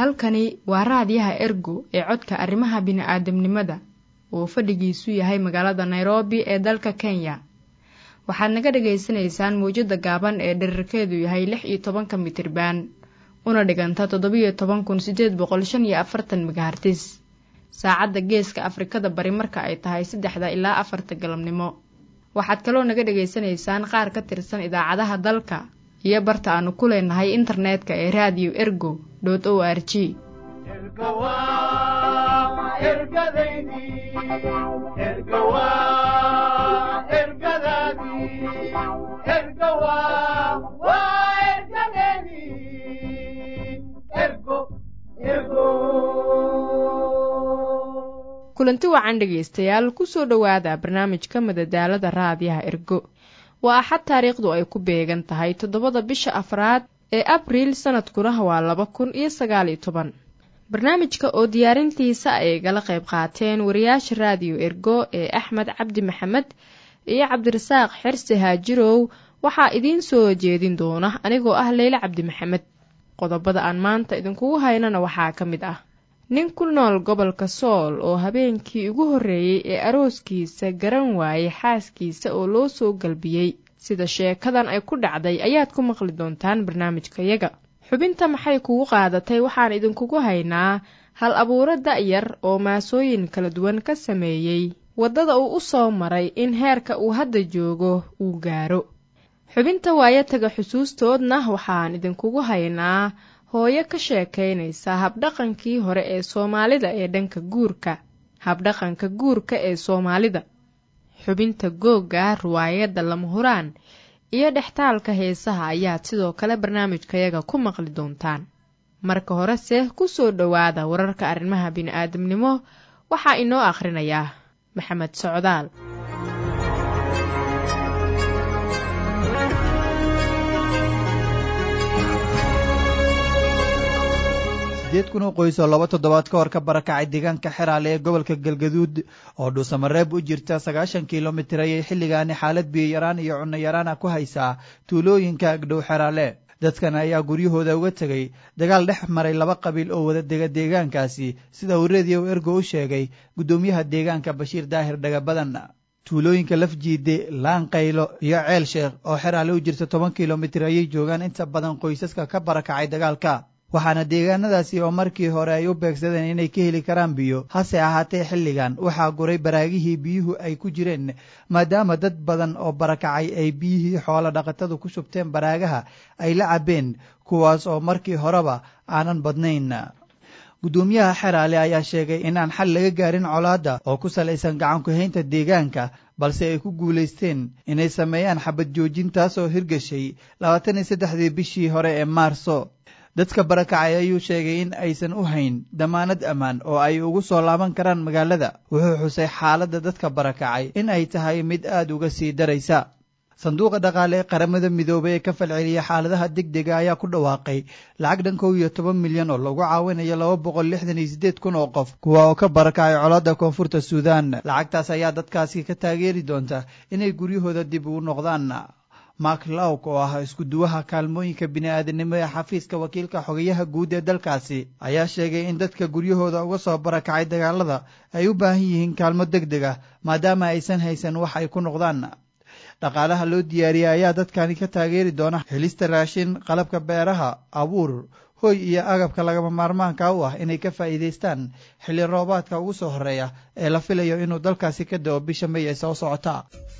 halkani waa raadiyaha ergo ee codka arrimaha bini'aadamnimada oo fadhigiisu yahay magaalada nairobi ee dalka kenya waxaad naga dhagaysanaysaan mawjadda gaaban ee dherarkeedu yahay lix iyo tobanka mitriban una dhiganta toddobiyo toban kun siddeed boqol shan iyo afartan megahartis saacadda geeska afrikada bari marka ay tahay saddexda ilaa afarta galabnimo waxaad kaloo naga dhagaysanaysaan qaar ka tirsan idaacadaha dalka iyo barta aanu ku leenahay internetka ee raadiyo ergo dot o r g kulanti wacan dhegaystayaal kusoo dhowaada barnaamijka madadaalada raadiyaha ergo waa axad taariikhdu ay ku beegan tahay toddobada bisha afraad ee abriil sanadkuna waa laba kun iyo sagaaliyo toban barnaamijka oo diyaarintiisa ay gala qayb qaateen wariyaasha raadiyo ergo ee axmed cabdi maxamed iyo cabdirasaaq xerse haajirow waxaa idiin soo jeedin doona anigoo ah leyle cabdi maxamed qodobada aan maanta idinkugu haynana waxaa ka mid ah nin ku nool gobolka sool oo habeenkii ugu horreeyey ee arooskiisa garan waayey xaaskiisa oo loo soo galbiyey sida sheekadan ay ku dhacday ayaad ku maqli doontaan barnaamijkayaga xubinta maxay kugu qaadatay waxaan idinkugu haynaa hal abuuro da'yar oo maasooyin kala duwan ka sameeyey waddada uu u soo maray in heerka uu hadda joogo uu gaaro xubinta waayataga xusuustoodna waxaan idinkugu haynaa hooyo ka sheekaynaysa habdhaqankii hore ee soomaalida ee dhanka guurka habdhaqanka guurka ee soomaalida xubinta googga riwaayadda lama huraan iyo dhextaalka heesaha ayaad sidoo kale barnaamijkayaga ku maqli doontaan marka horese ku soo dhowaada wararka arrimaha bini'aadamnimo waxaa inoo akhrinayaa maxamed socdaal sideed kun oo qoys oo laba toddobaad ka hor ka barakacay deegaanka xeraale ee gobolka galgaduud oo dhuusamareeb u jirta sagaashan kilomitir ayay xilligaani xaalad biyoyaraan iyo cunno yaraana ku haysaa tuulooyinka agdhow xeraale dadkan ayaa guryahooda uga tegay dagaal dhex maray laba qabiil oo wada dega deegaankaasi sida uu rediyo ergo u sheegay guddoomiyaha deegaanka bashiir daahir dhagabadan tuulooyinka lafjiide laanqaylo iyo ceel sheekh oo xeraale u jirta toban kilomitir ayay joogaan inta badan qoysaska ka barakacay dagaalka waxaana deegaanadaasi oo markii hore ay u beegsadeen inay ka heli karaan biyo hase ahaatee xilligan waxaa guray baraagihii biyuhu ay ku jireen maadaama dad badan oo barakacay ay biyihii xoolo dhaqatadu ku shubteen baraagaha ay la cabbeen kuwaas oo markii horeba aanan badnayn guddoomiyaha xeraale ayaa sheegay in aan xal laga gaarin colaadda oo ku salaysan gacankuhaynta deegaanka balse ay ku guulaysteen inay sameeyaan xabad joojintaas oo hirgashay labaatan iyo saddexdii bishii hore ee maarso dadka barakacay ayuu sheegay in aysan u hayn damaanad ammaan oo ay ugu soo laaban karaan magaalada wuxuu xusay xaaladda dadka barakacay in ay tahay mid aad uga sii daraysa sanduuqa dhaqaale ee qaramada midoobay ee ka falceliya xaaladaha degdega ayaa ku dhawaaqay lacag dhan kow iyo toban milyan oo lagu caawinayo laba boqol lixdan iyo siddeed kun oo qof kuwa oo ka barakacay colaadda koonfurta suudaan lacagtaas ayaa dadkaasi ka taageeri doonta inay guryahooda dib ugu noqdaan mark lawk oo ah iskuduwaha kaalmooyinka bini'aadanimo ee xafiiska wakiilka xogayaha guud ee dalkaasi ayaa sheegay in dadka guryahooda uga soo barakacay dagaalada ay u baahan yihiin kaalmo deg deg ah maadaama aysan haysan wax ay ku noqdaan dhaqaalaha loo diyaariyey ayaa dadkani ka taageeri doona helista raashin qalabka beeraha abuur hoy iyo agabka lagama maarmaanka u ah inay ka faa'iidaystaan xilli roobaadka ugu soo horreeya ee la filayo inuu dalkaasi ka da'o bisha may ee soo socota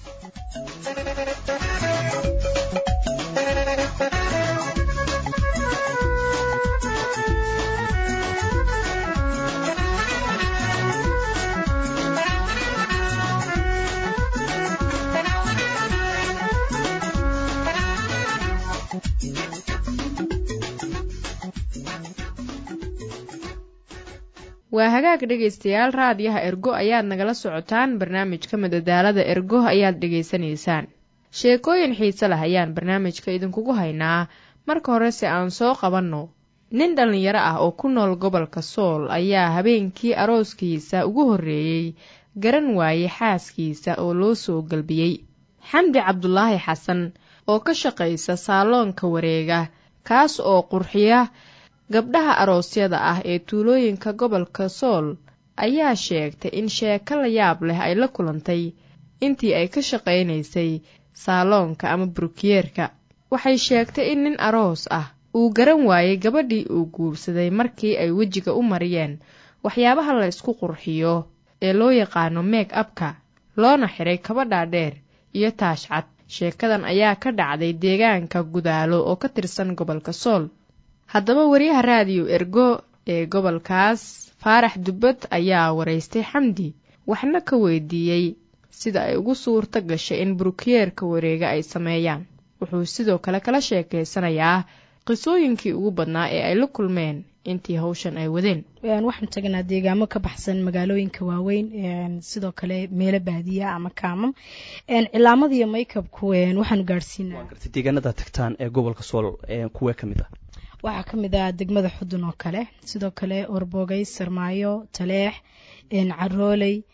waa hagaag dhegaystayaal raadiyaha ergo ayaad nagala socotaan barnaamijka madadaalada ergo ayaad dhegaysanaysaan sheekooyin xiise lah ayaan barnaamijka idinkugu haynaa marka horese aan soo qabanno nin dhallinyaro ah oo ku nool gobolka sool ayaa habeenkii arooskiisa ugu horreeyey garan waayey xaaskiisa oo loo soo galbiyey xamdi cabdulaahi xasan oo ka shaqaysa saaloonka wareega kaas oo qurxiya gabdhaha aroosyada ah ee tuulooyinka gobolka sool ayaa sheegtay in sheeko la yaab leh ay la kulantay intii ay ka shaqaynaysay saaloonka ama burukiyeerka waxay sheegtay in nin aroos ah uu garan waayey gabadhii uu guursaday markii ay wejiga u mariyeen waxyaabaha la ysku qurxiyo ee loo yaqaano meeg abka loona xiray kabadhaa dheer iyo taash cad sheekadan ayaa ka dhacday deegaanka gudaalo oo ka tirsan gobolka sool haddaba wariyaha raadiyo ergo ee gobolkaas faarax dubbad ayaa waraystay xamdi waxna ka weydiiyey sida ay ugu suurto gashay in burukiyeerka wareega ay sameeyaan wuxuu sidoo kale kala sheekaysanayaa qisooyinkii ugu badnaa ee ay la kulmeen intii hawshan ay wadeen waxaanu tagnaa deegaamo ka baxsan magaalooyinka waaweyn sidoo kale meelo baadiya ama kaamam cilaamada iyo maykabku waxaanu gaadhsiinaa deegaanada tagtaan ee gobolka sool kuwee ka mid ah waxaa ka mid ah degmada xudun oo kale sidoo kale orboogay sarmaayo taleex carooley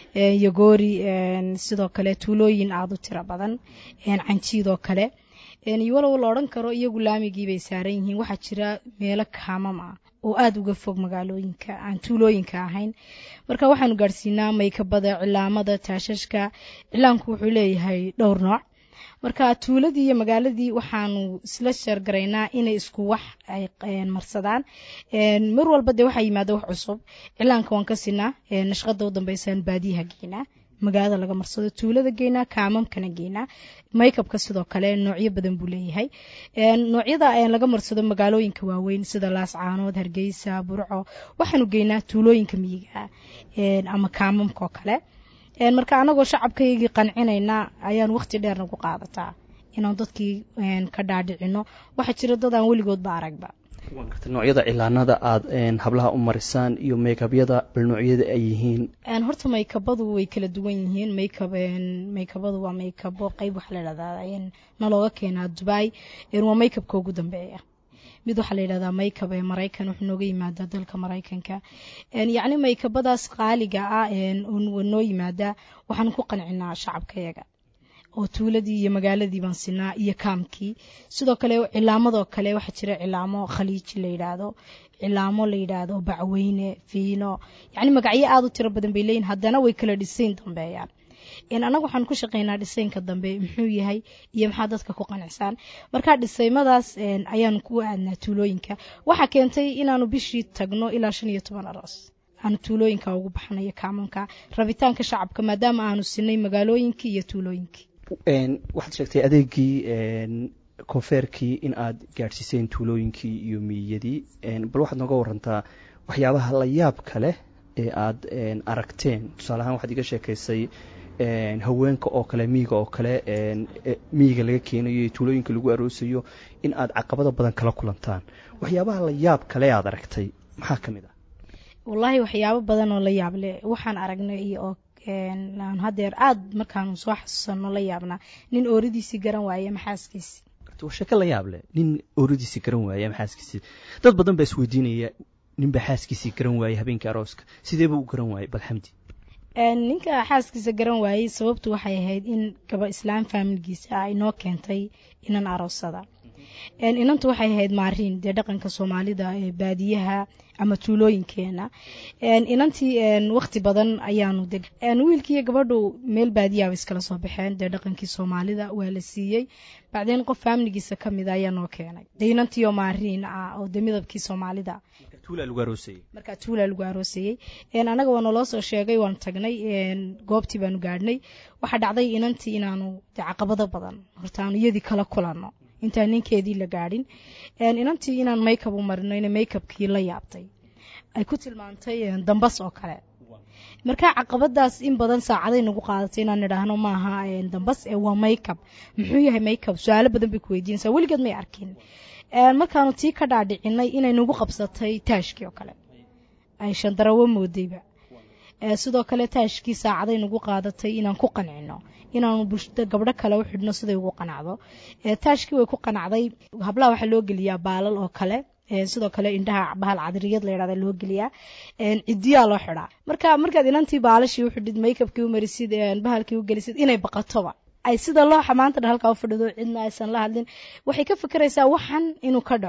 yogoori sidoo kale tuulooyin aada u tiro badan canjiid oo kale iyo walow la odhan karo iyagu laamigii bay saaran yihiin waxaa jira meelo kaamam ah oo aada uga fog magaalooyinka aan tuulooyinka ahayn marka waxaanu gaadhsiinaa maykabada cilaamada taashashka cilaanku wuxuu leeyahay dhowr nooc marka tuuladii iyo magaaladii waxaanu isla sheergaraynaa inay isku wax ay marsadaan mar walba dee waxaa yimaada wax cusub cilaanka waan ka sinaa nashqada u dambeysaan baadiyaha geynaa magaalada laga marsado tuulada geynaa kaamamkana geynaa maykabka sidoo kale noocyo badan buu leeyahay noocyada laga marsado magaalooyinka waaweyn sida laascaanood hargeysa burco waxaanu geynaa tuulooyinka miyiga ama kaamamka oo kale marka anagoo shacabkaygii qancinayna ayaan waqti dheer nagu qaadataa inaan dadkii ka dhaadhicino waxaa jira dad aan weligoodba aragba noocyada cilaanada aada hablaha u marisaan iyo maykabyada bal noocyada ay yihiin horta maykabadu way kala duwan yihiin maykab maykabadu waa maykabo qeyb waxaa la dhahdaa nalooga keenaa dubai waa maykabka ugu dambeeya mid waxaa la yidhahdaa maykab ee maraykan wuxuu nooga yimaadaa dalka maraykanka yacni maykabadaas qaaliga ah noo yimaadaa waxaan ku qancinaa shacabkayaga oo tuuladii iyo magaaladii baan sinaa iyo kaamkii sidoo kale cilaamadoo kale waxaa jira cilaamo khaliiji la yidhaahdo cilaamo la yidhaahdo bacweyne fiino yacni magacyo aada u tiro badan bay leeyihin haddana way kala dhisayn dambeeyaan annaga waxaan ku shaqaynaa dhisaynka dambe muxuu yahay iyo maxaa dadka ku qanacsaan marka dhisaymadaas ayaanu ku aadnaa tuulooyinka waxaa keentay inaanu bishii tagno ilaa shan iyo toban aroos aanu tuulooyinka ugu baxnayo kaamamka rabitaanka shacabka maadaama aanu sinay magaalooyinkii iyo tuulooyinkii waxaad sheegtay adeegii koonfeerkii in aad gaadhsiiseen tuulooyinkii iyo miyiyadii bal waxaad nooga warantaa waxyaabaha la yaabka leh ee aad aragteen tusaale ahaan waxaad iga sheekaysay haweenka oo kale miyiga oo kale miyiga laga keenayo iyo tuulooyinka lagu aroosayo in aad caqabado badan kala kulantaan waxyaabaha la yaab kale aad aragtay maxaa ka mid ah wallaahi waxyaabo badan oo la yaab leh waxaan aragnay iyo oo aan hadeer aada markaanu soo xasuusano la yaabnaa nin ooradiisii garan waaye maxaaskiisi waa sheeko la yaab leh nin ooradiisii garan waaye maxaaskiisii dad badan baa isweydiinaya ninbaa xaaskiisii garan waaye habeenkii arooska sideeba u garan waaye bal xamdi ninka xaaskiisa garan waayey sababtu waxay ahayd in gaba islaam faamilgiisa ah inoo keentay inan aroosada inantu waxay ahayd maariin dee dhaqanka soomaalida ee baadiyaha ama tuulooyinkeena inantii wakti badan ayaanu deg wiilkiiyo gabadhu meel baadiyaaba iskala soo baxeen dee dhaqankii soomaalida waa la siiyey bacdeen qof faamiligiisa ka mida ayaa noo keenay dee inantiioo maariin ah oo dee midabkii soomaalida markaa tuulaa lagu aroosayey annaga waa naloo soo sheegay waanu tagnay goobtii baanu gaadhnay waxaa dhacday inantii inaanu de caqabado badan horta aanu iyadii kala kulanno intaan ninkeedii la gaadhin inantii inaan maykab u marino ina maykabkii la yaabtay ay ku tilmaantay dambas oo kale markaa caqabadaas in badan saacaday nagu qaadatay inaan idhaahno maaha dambas ee waa maykab muxuu yahay maykab su-aalo badan bay ku weydiinaysaa weligeed may arkin markaanu tii ka dhaadhicinay inay nagu qabsatay taashkii oo kale ay shandarawo moodayba sidoo kale taashkii saacaday nagu qaadatay inaan ku qancino inaanu bulshada gabdho kale u xidhno siday ugu qanacdo taashkii way ku qanacday hablaha waxaa loo geliyaa baalal oo kale sidoo kale indhaha bahal cadiriyad la yidhahda loo geliyaa cidiyaa loo xidhaa marka markaad inantii baalashii u xidhid maykabkii u marisid bahalkii u gelisid inay baqatoba ay sida looxa maanta dha halkaa u fadhido cidna aysan la hadlin waxay ka fikiraysaa waxan inuu ka dhaco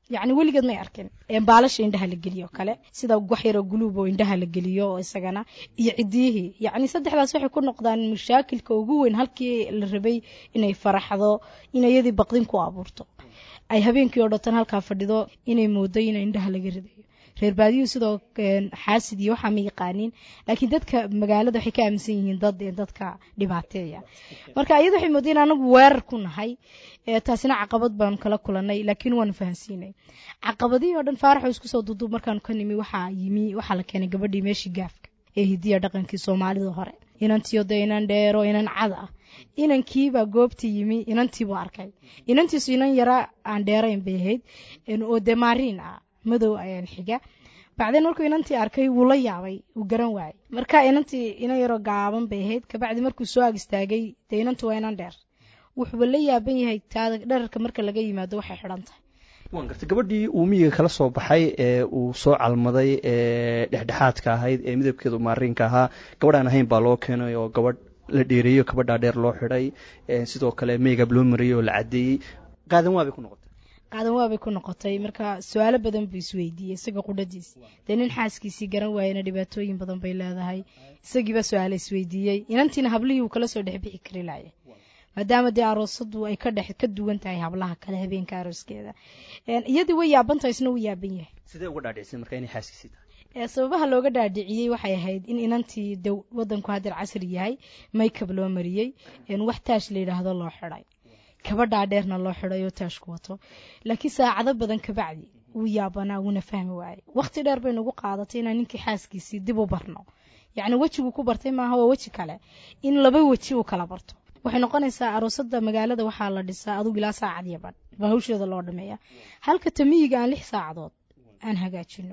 yacni weligeed may arkin baalasha indhaha la geliyo kale sida wax yaroo guluub oo indhaha la geliyo oo isagana iyo cidiyihii yacni saddexdaas waxay ku noqdaan mashaakilka ugu weyn halkii la rabay inay faraxdo in iyadii baqdin ku abuurto ay habeenkii oo dhatan halkaa fadhido inay moodo in indhaha laga ridayo reer baadiyuhu sidoo xaasid iyo waxaa ma yaqaaniin laakiin dadka magaalada waxay ka aaminsan yihiin dad dadka dhibaateeya marka iyada waxay moodayen anagu weerar ku nahay taasina caqabad baanu kala kulanay laakiin waanu fahansiinay caqabadihii oo dhan faaraxoo isku soo duuduub markaanu ka nimi waxaa yimi waxaa la keenay gabadhii meeshii gaafka ee hidiya dhaqankii soomaalida hore inantiio de inan dheero inan cad ah inankiibaa goobtii yimi inantiibuu arkay inantiisu inan yara aan dheerayn bay ahayd oo dee maariin ah madow ayaan xiga bacdeen markuu inantii arkay wuu la yaabay wuu garan waayey marka inantii inan yaroo gaaban bay ahayd kabacdi markuu soo ag istaagay dee inantu waa inan dheer wuxuuba la yaaban yahay taada dherarka marka laga yimaado waxay xidhan tahay waan gartay gabadhii uu miyiga kala soo baxay ee uu soo calmaday ee dhexdhexaadka ahayd ee midabkeedu maariinka ahaa gabadhaan ahayn baa loo keenay oo gabadh la dheereeyo kabadhaa dheer loo xidhay sidoo kale meygab loo mariyey oo la caddeeyey qaadan waabay ku noqotay qaadan waabay ku noqotay marka su-aalo badan buu isweydiiyey isaga qudhadiisi dee nin xaaskiisii garan waayena dhibaatooyin badan bay leedahay isagiiba su-aalo isweydiiyey inantiina hablihii uu kala soo dhexbixi kari laaya maadaama dee aroosadu ay ka dhex ka duwan tahay hablaha kale habeenka arooskeeda iyadii way yaabantahay isna wuu yaaban yahay sidee uga dhaadhicisay marka inay xaaskiisii tahay sababaha looga dhaadhiciyey waxay ahayd in inantii de wadanku hadeer casri yahay maykab loo mariyey wax taash la yidhaahdo loo xidhay kabadhaa dheerna loo xidhay oo taashku wato laakiin saacado badan kabacdi wuu yaabanaa wuuna fahmi waayey waqti dheer bay nagu qaadatay inaan ninkii xaaskiisii dib u barno yacni wejigu ku bartay maaha waa weji kale in laba weji uu kala barto waxay noqonaysaa aroosada magaalada waxaa la dhisaa adugu ilaa saacad iyo badh baa hawsheeda loo dhameeya halka tamiyiga aan lix saacadood aan hagaajino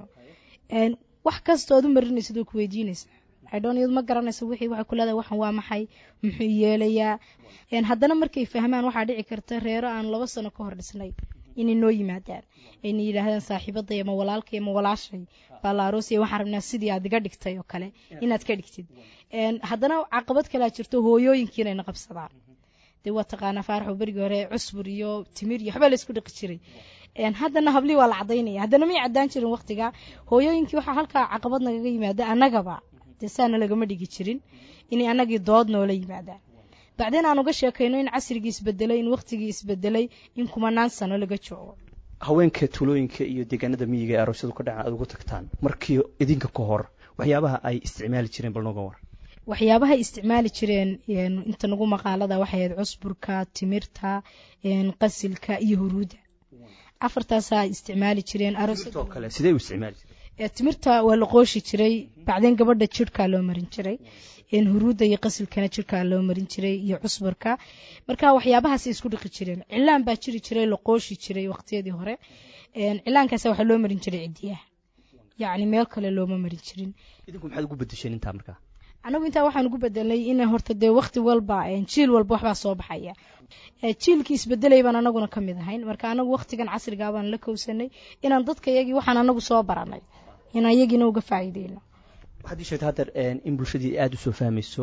wax kasta ood u marinaysid oo ku weydiinaysa idhon iyadu ma garanaysa wixii waxay ku leedahay waxan waa maxay muxuu yeelayaa haddana markay fahmaan waxaa dhici karta reero aan laba sano ka hor dhisnay inay noo yimaadaan ayna yidhaahdaan saaxiibaday ama walaalkay ama walaashay baa la aroosaya waxaan rabnaa sidii aad iga dhigtay oo kale inaad ka dhigtid haddana caqabad kalea jirto hooyooyinkii inayna qabsadaan dee waa taqaanaa faaraxo berigii hore cusbur iyo timir iyo waxbaa la isku dhiqi jiray haddana hablii waa la cadaynaya haddana may caddaan jirin waqtiga hooyooyinkii waxaa halkaa caqabad nagaga yimaada annagaba dee saana lagama dhigi jirin inay annagii dood noola yimaadaan bacdeen aan uga sheekayno in casrigii isbedelay in waqtigii isbedelay in kumanaan sano laga joogo haweenka tuulooyinka iyo deegaanada miyiga ee aroosyadu ka dhacaan aad uga tagtaan markii idinka ka hor waxyaabaha ay isticmaali jireen bal nooga war waxyaabahay isticmaali jireen inta nagu maqaalada waxay ahayd cusburka timirta qasilka iyo huruudda afartaasaa isticmaali jireen kale sidee u isticmaali jireen timirta waa la qooshi jiray bacdeen gabadha jirhkaa loo marin jiray huruudda iyo qasilkana jirhkaa loo marin jiray iyo cusburka marka waxyaabahaasay isku dhiqi jireen cilaan baa jiri jiray la qooshi jiray waqtiyadii hore cilaankaasa waxaa loo marin jiray cidiyaha yacni meel kale looma marin jirin idinku maxaad ugu bedesheen intaa markaa anagu intaa waxaan ugu bedelnay in horta dee waqti walba jiil walba waxbaa soo baxaya jiilkii isbedelay baan anaguna ka mid ahayn marka anagu waqtigan casrigaa baan la kowsanay inaan dadka iyagii waxaan anagu soo baranay inaan iyagiina uga faa'iideyno waxaad ii sheegtay haddeer in bulshadii aada usoo fahmayso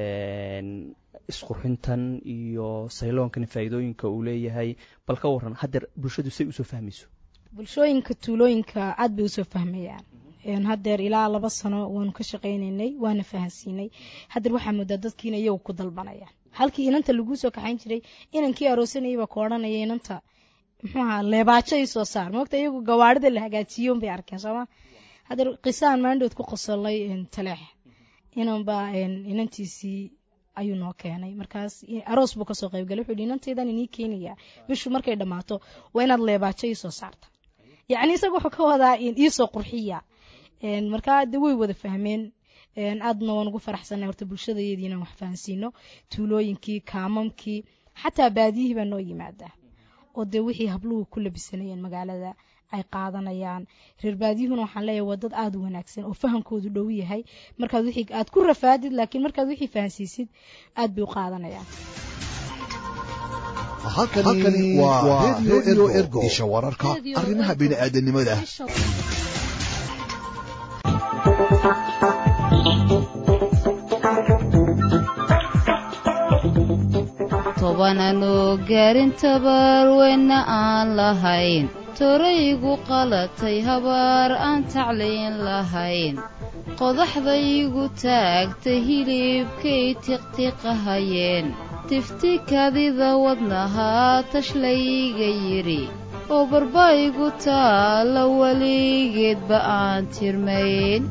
isqurxintan iyo sayloonkan faa'iidooyinka uu leeyahay bal ka waran haddeer bulshadu say usoo fahmayso bulshooyinka tuulooyinka aad bay usoo fahmayaan haddeer ilaa laba sano waanu ka shaqaynaynay waana fahansiinay haddeer waxaa moodaa dadkiina iyagu ku dalbanayaan halkii inanta laguu soo kaxayn jiray inankii aroosanayay baa ku odhanaya inanta muxuu ahaa leebaajo ii soo saar moogta iyagu gawaarida la hagaajiyo unbay arkeen sooma haddeer qisaan maandhood ku qosolay taleex inanbaa inantiisii ayuu noo keenay markaas aroos buu kasoo qaybgalay wuxuu yidhi inantaydan inii keenayaa bishu markay dhammaato waa inaad leebaajo ii soo saarta yacni isaga wuxuu ka wadaa iisoo qurxiya markaa de way wada fahmeen aadna waan ugu faraxsanay horta bulshadayadii inaan wax fahansiino tuulooyinkii kaamamkii xataa baadiyihii baa noo yimaadaa oo dee wixii habluhu ku labisanayeen magaalada ay qaadanayaan reer baadiyuhuna waxaan leeyahay waa dad aada u wanaagsan oo fahamkoodu dhow yahay markaad wixii aad ku rafaadid laakiin markaad wixii fahansiisid aad bay u qaadanayaan halkani waa redio ergo isha wararka arrimaha bini'aadanimada tobananu gaarin tabar weyna aan lahayn tooraygu qalatay habaar aan taclayn lahayn qodaxdaygu taagtay hilibkay tiqtiqahayeen tifti kadida wadnahaa tashlayga yidhi oo barbaygu taalla weligeedba aan tirmayn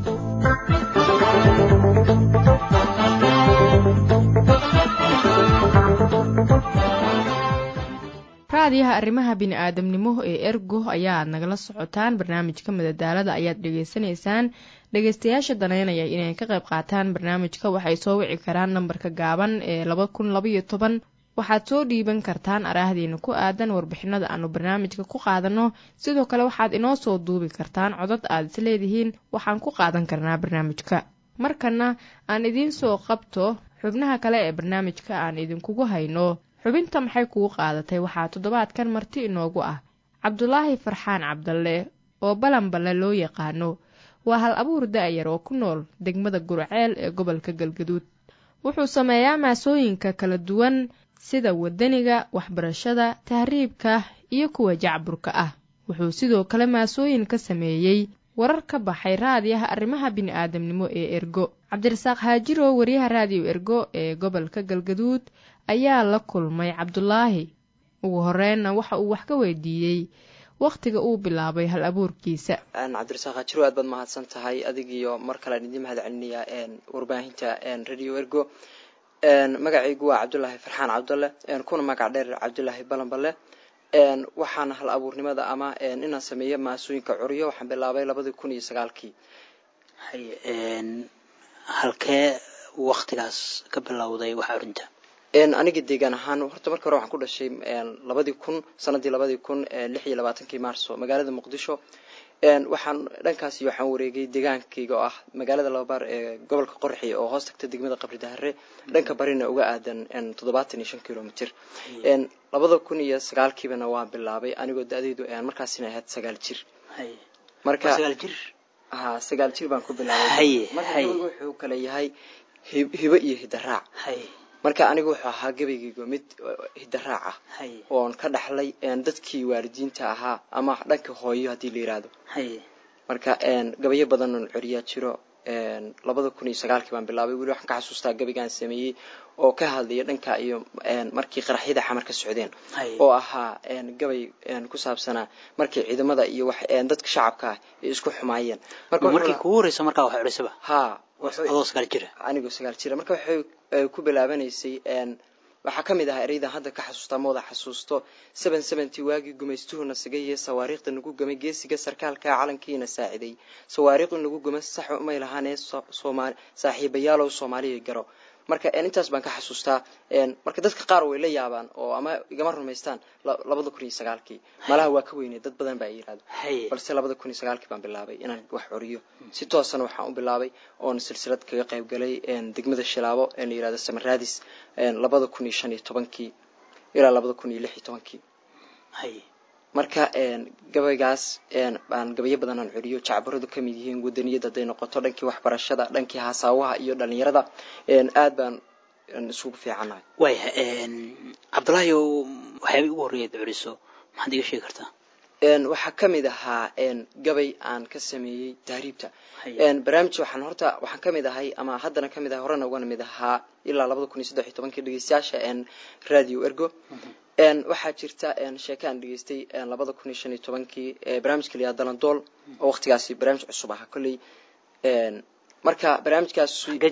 raadiyaha arrimaha bini-aadamnimo ee ergo ayaad nagala socotaan barnaamijka madadaalada ayaad dhegaysanaysaan dhegaystayaasha daneynaya inay ka qayb qaataan barnaamijka waxay soo wici karaan nambarka gaaban ee laba kun labaiyo toban waxaad soo dhiiban kartaan araahdiina ku aadan warbixinada aanu barnaamijka ku qaadanno sidoo kale waxaad inoo soo duubi kartaan codad aad is leedihiin waxaan ku qaadan karnaa barnaamijka markana aan idiin soo qabto xubnaha kale ee barnaamijka aan idinkugu hayno xubinta maxay kugu qaadatay waxaa toddobaadkan marti inoogu ah cabdulaahi farxaan cabdalle oo balanballe loo yaqaano waa hal abuur da-yar oo ku nool degmada gurceel ee gobolka galgaduud wuxuu sameeyaa maasooyinka kala duwan sida wadaniga waxbarashada tahriibka iyo kuwa jacburka ah wuxuu sidoo kale maasooyin ka sameeyey warar ka baxay raadiyaha arrimaha bini-aadamnimo ee ergo cabdirasaaq haajiro wariyaha raadiyo ergo ee gobolka galgaduud ayaa la kulmay cabdulaahi ugu horreynna waxa uu wax ka weydiiyey wakhtiga uu bilaabay hal abuurkiisa cabdirasaaq haajiro aad baad mahadsan tahay adigiyo mar kalean idiin mahad celinayaa warbaahinta radio ergo magacaygu waa cabdulaahi farxaan cabdalle kuna magac dheer cabdulaahi balanballe waxaana hal abuurnimada ama inaan sameeyo maasooyinka curiyo waxaan bilaabay labadii kun iyo sagaalkii halkee waktigaas ka bilowday wax curinta aniga deegaan ahaan horta marka hore waxaan ku dhashay labadii kun sanadii labadii kun lix iyo labaatankii maarso magaalada muqdisho waxaan dhankaasi waxaan wareegay deegaankayga oo ah magaalada lababaar ee gobolka qorxi oo hoos tagta degmada qabri dahare dhanka barina uga aadan toddobaatan iyo shan kilomitr labada kun iyo sagaalkiibana waan bilaabay anigoo da-deydu markaasina ahayd sagaal jir marka ha sagaal jir baan ku bilaabay marka wuxuu kale yahay hibo iyo hidaraac marka aniga wuxuu ahaa gabaygaygo mid hidaraac ah oon ka dhaxlay dadkii waalidiinta ahaa ama dhanka hooyo haddii la yiraahdo marka gabayo badan oon coriyaa jiro labada kun iyo sagaalkii baan bilaabay weli waxaan ka xasuustaa gabaygaan sameeyey oo ka hadlaya dhanka iyo markii qaraxyada xamar ka socdeen oo ahaa gabay ku saabsanaa markii ciidamada iyo dadka shacabka ah ay isku xumaayeen markii kugu horeysa markaa wax curisaba ha adoo sagaal jira anigoo sagaal jira marka waxay ku bilaabanaysay waxaa ka mid ahaa ereydan hadda ka xasuustaa mooda xasuusto seven seventy waagii gumaystuhuna sigaiyo sawaariikhda nagu gamay geesiga sarkaalka calankiina saaciday sawaariikh in lagu guma sax umay lahaanee saaxiibayaalow soomaaliya garo marka intaas baan ka xasuustaa marka dadka qaar way la yaabaan oo ama igama rumaystaan labada kun iyo sagaalkii malaha waa ka weynay dad badan baa yirahdo balse labada kun iyo sagaalkii baan bilaabay inaan wax coriyo si toosana waxaan u bilaabay oon silsilad kaga qayb galay degmada shilaabo ee la yirahdo samaraadis labada kun iyo shan iyo tobankii ilaa labada kun iyo lix iyo tobankii marka gabaygaas aan gabayo badan aan curiyo jacbaradu ka mid yihiin wadaniyada hadday noqoto dhankii waxbarashada dhankii hasaawaha iyo dhalinyarada aad baan isugu fiicannahay waaya cabdullaahi waxyaabay ugu horreeyaad curiso maxaad iga sheegi kartaa waxaa ka mid ahaa gabay aan ka sameeyey tahriibta barnaamij waxaan horta waxaan ka mid ahay ama haddana ka mid ahay horena ugana mid ahaa ilaa labada kun iyo saddex iyo tobankii dhegeystayaasha radio ergo waxaa jirta sheeke aan dhegeystay labada kun iyo shan iyo tobankii barnaamijka layaa dalandool oo waqtigaasi barnaamij cusub ahaa kolley marka barnaamijkaas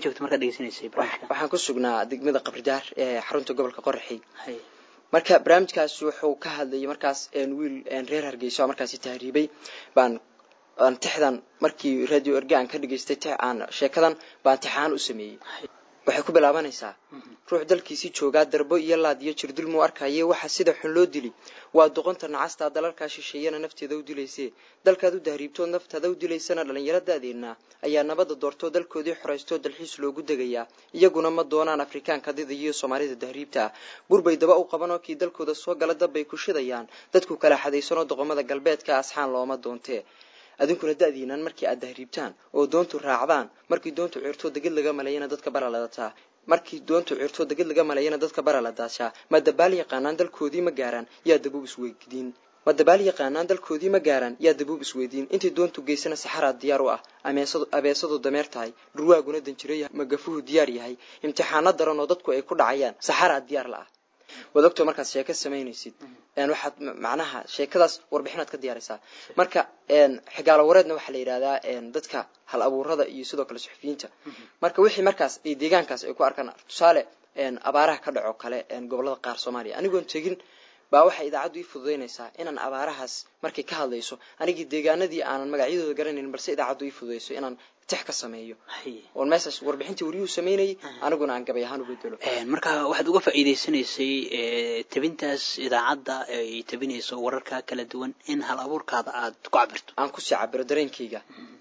waxaan ku sugnaa degmada qabridaar ee xarunta gobolka qoraxi marka barnaamijkaas wuxuu ka hadlayay markaas wiil reer hargeyso oo markaasi tahriibay baan tixdan markii radio erge aan ka dhegeystay tix aan sheekadan baan tixaan u sameeyey waxay ku bilaabanaysaa ruux dalkiisii joogaa darbo iyo laad iyo jirdil muu arkaye waxa sida xun loo dili waa doqonta nacastaa dalalkaa shisheeyana nafteeda u dilaysee dalkaad u dahriibtood naftaada u dilaysana dhallinyaradaadeenna ayaa nabadda doortoo dalkoodii xoraystoo dalxiis loogu degayaa iyaguna ma doonaan afrikaanka dida iyo soomaalida dahriibta ah burbay daba u qabanoo kii dalkooda soo gala dabbay ku shidayaan dadku kala xadaysanoo doqomada galbeedka asxaan looma doontee adinkuna da-diinaan markii aad dahriibtaan oo doontu raacdaan markii doontu cirtoo deged laga malayana dadka bara ladataa markii doontu cirtoo deged laga malayana dadka bara la daashaa ma dabaal yaqaanaan dalkoodii ma gaaraan yaa dabow isweydiin ma dabaal yaqaanaan dalkoodii ma gaaraan yaa dabuub isweydiin intay doontu geysana saxaraad diyaar u ah abeesadu dameer tahay dhurwaaguna danjiro magafuhu diyaar yahay imtixaano daran oo dadku ay ku dhacayaan saxaraad diyaar la ah waad ogtoo markaad sheeko samaynaysid waxaad macnaha sheekadaas warbixinaad ka diyaaraysaa marka xigaalo wareedna waxaa la yidhahdaa dadka hal abuurada iyo sidoo kale suxufiyiinta marka wixii markaas ay deegaankaas ay ku arkaan tusaale abaaraha ka dhaco kale gobolada qaar soomaaliya anigoon tegin baa waxay idaacaddu ii fududaynaysaa inaan abaarahaas markay ka hadlayso anigii deegaanadii aanan magacyadooda garanayn balse idaacaddu ii fududayso inaan tix ka sameeyo oon meeshaas warbixintii wariyuhu samaynayay aniguna aan gabay ahaan u bedelo marka waxaad uga faa'iidaysanaysay tabintaas idaacadda ay tabinayso wararka kala duwan in hal abuurkaada aad ku cabirto aan kusii cabiro dareenkayga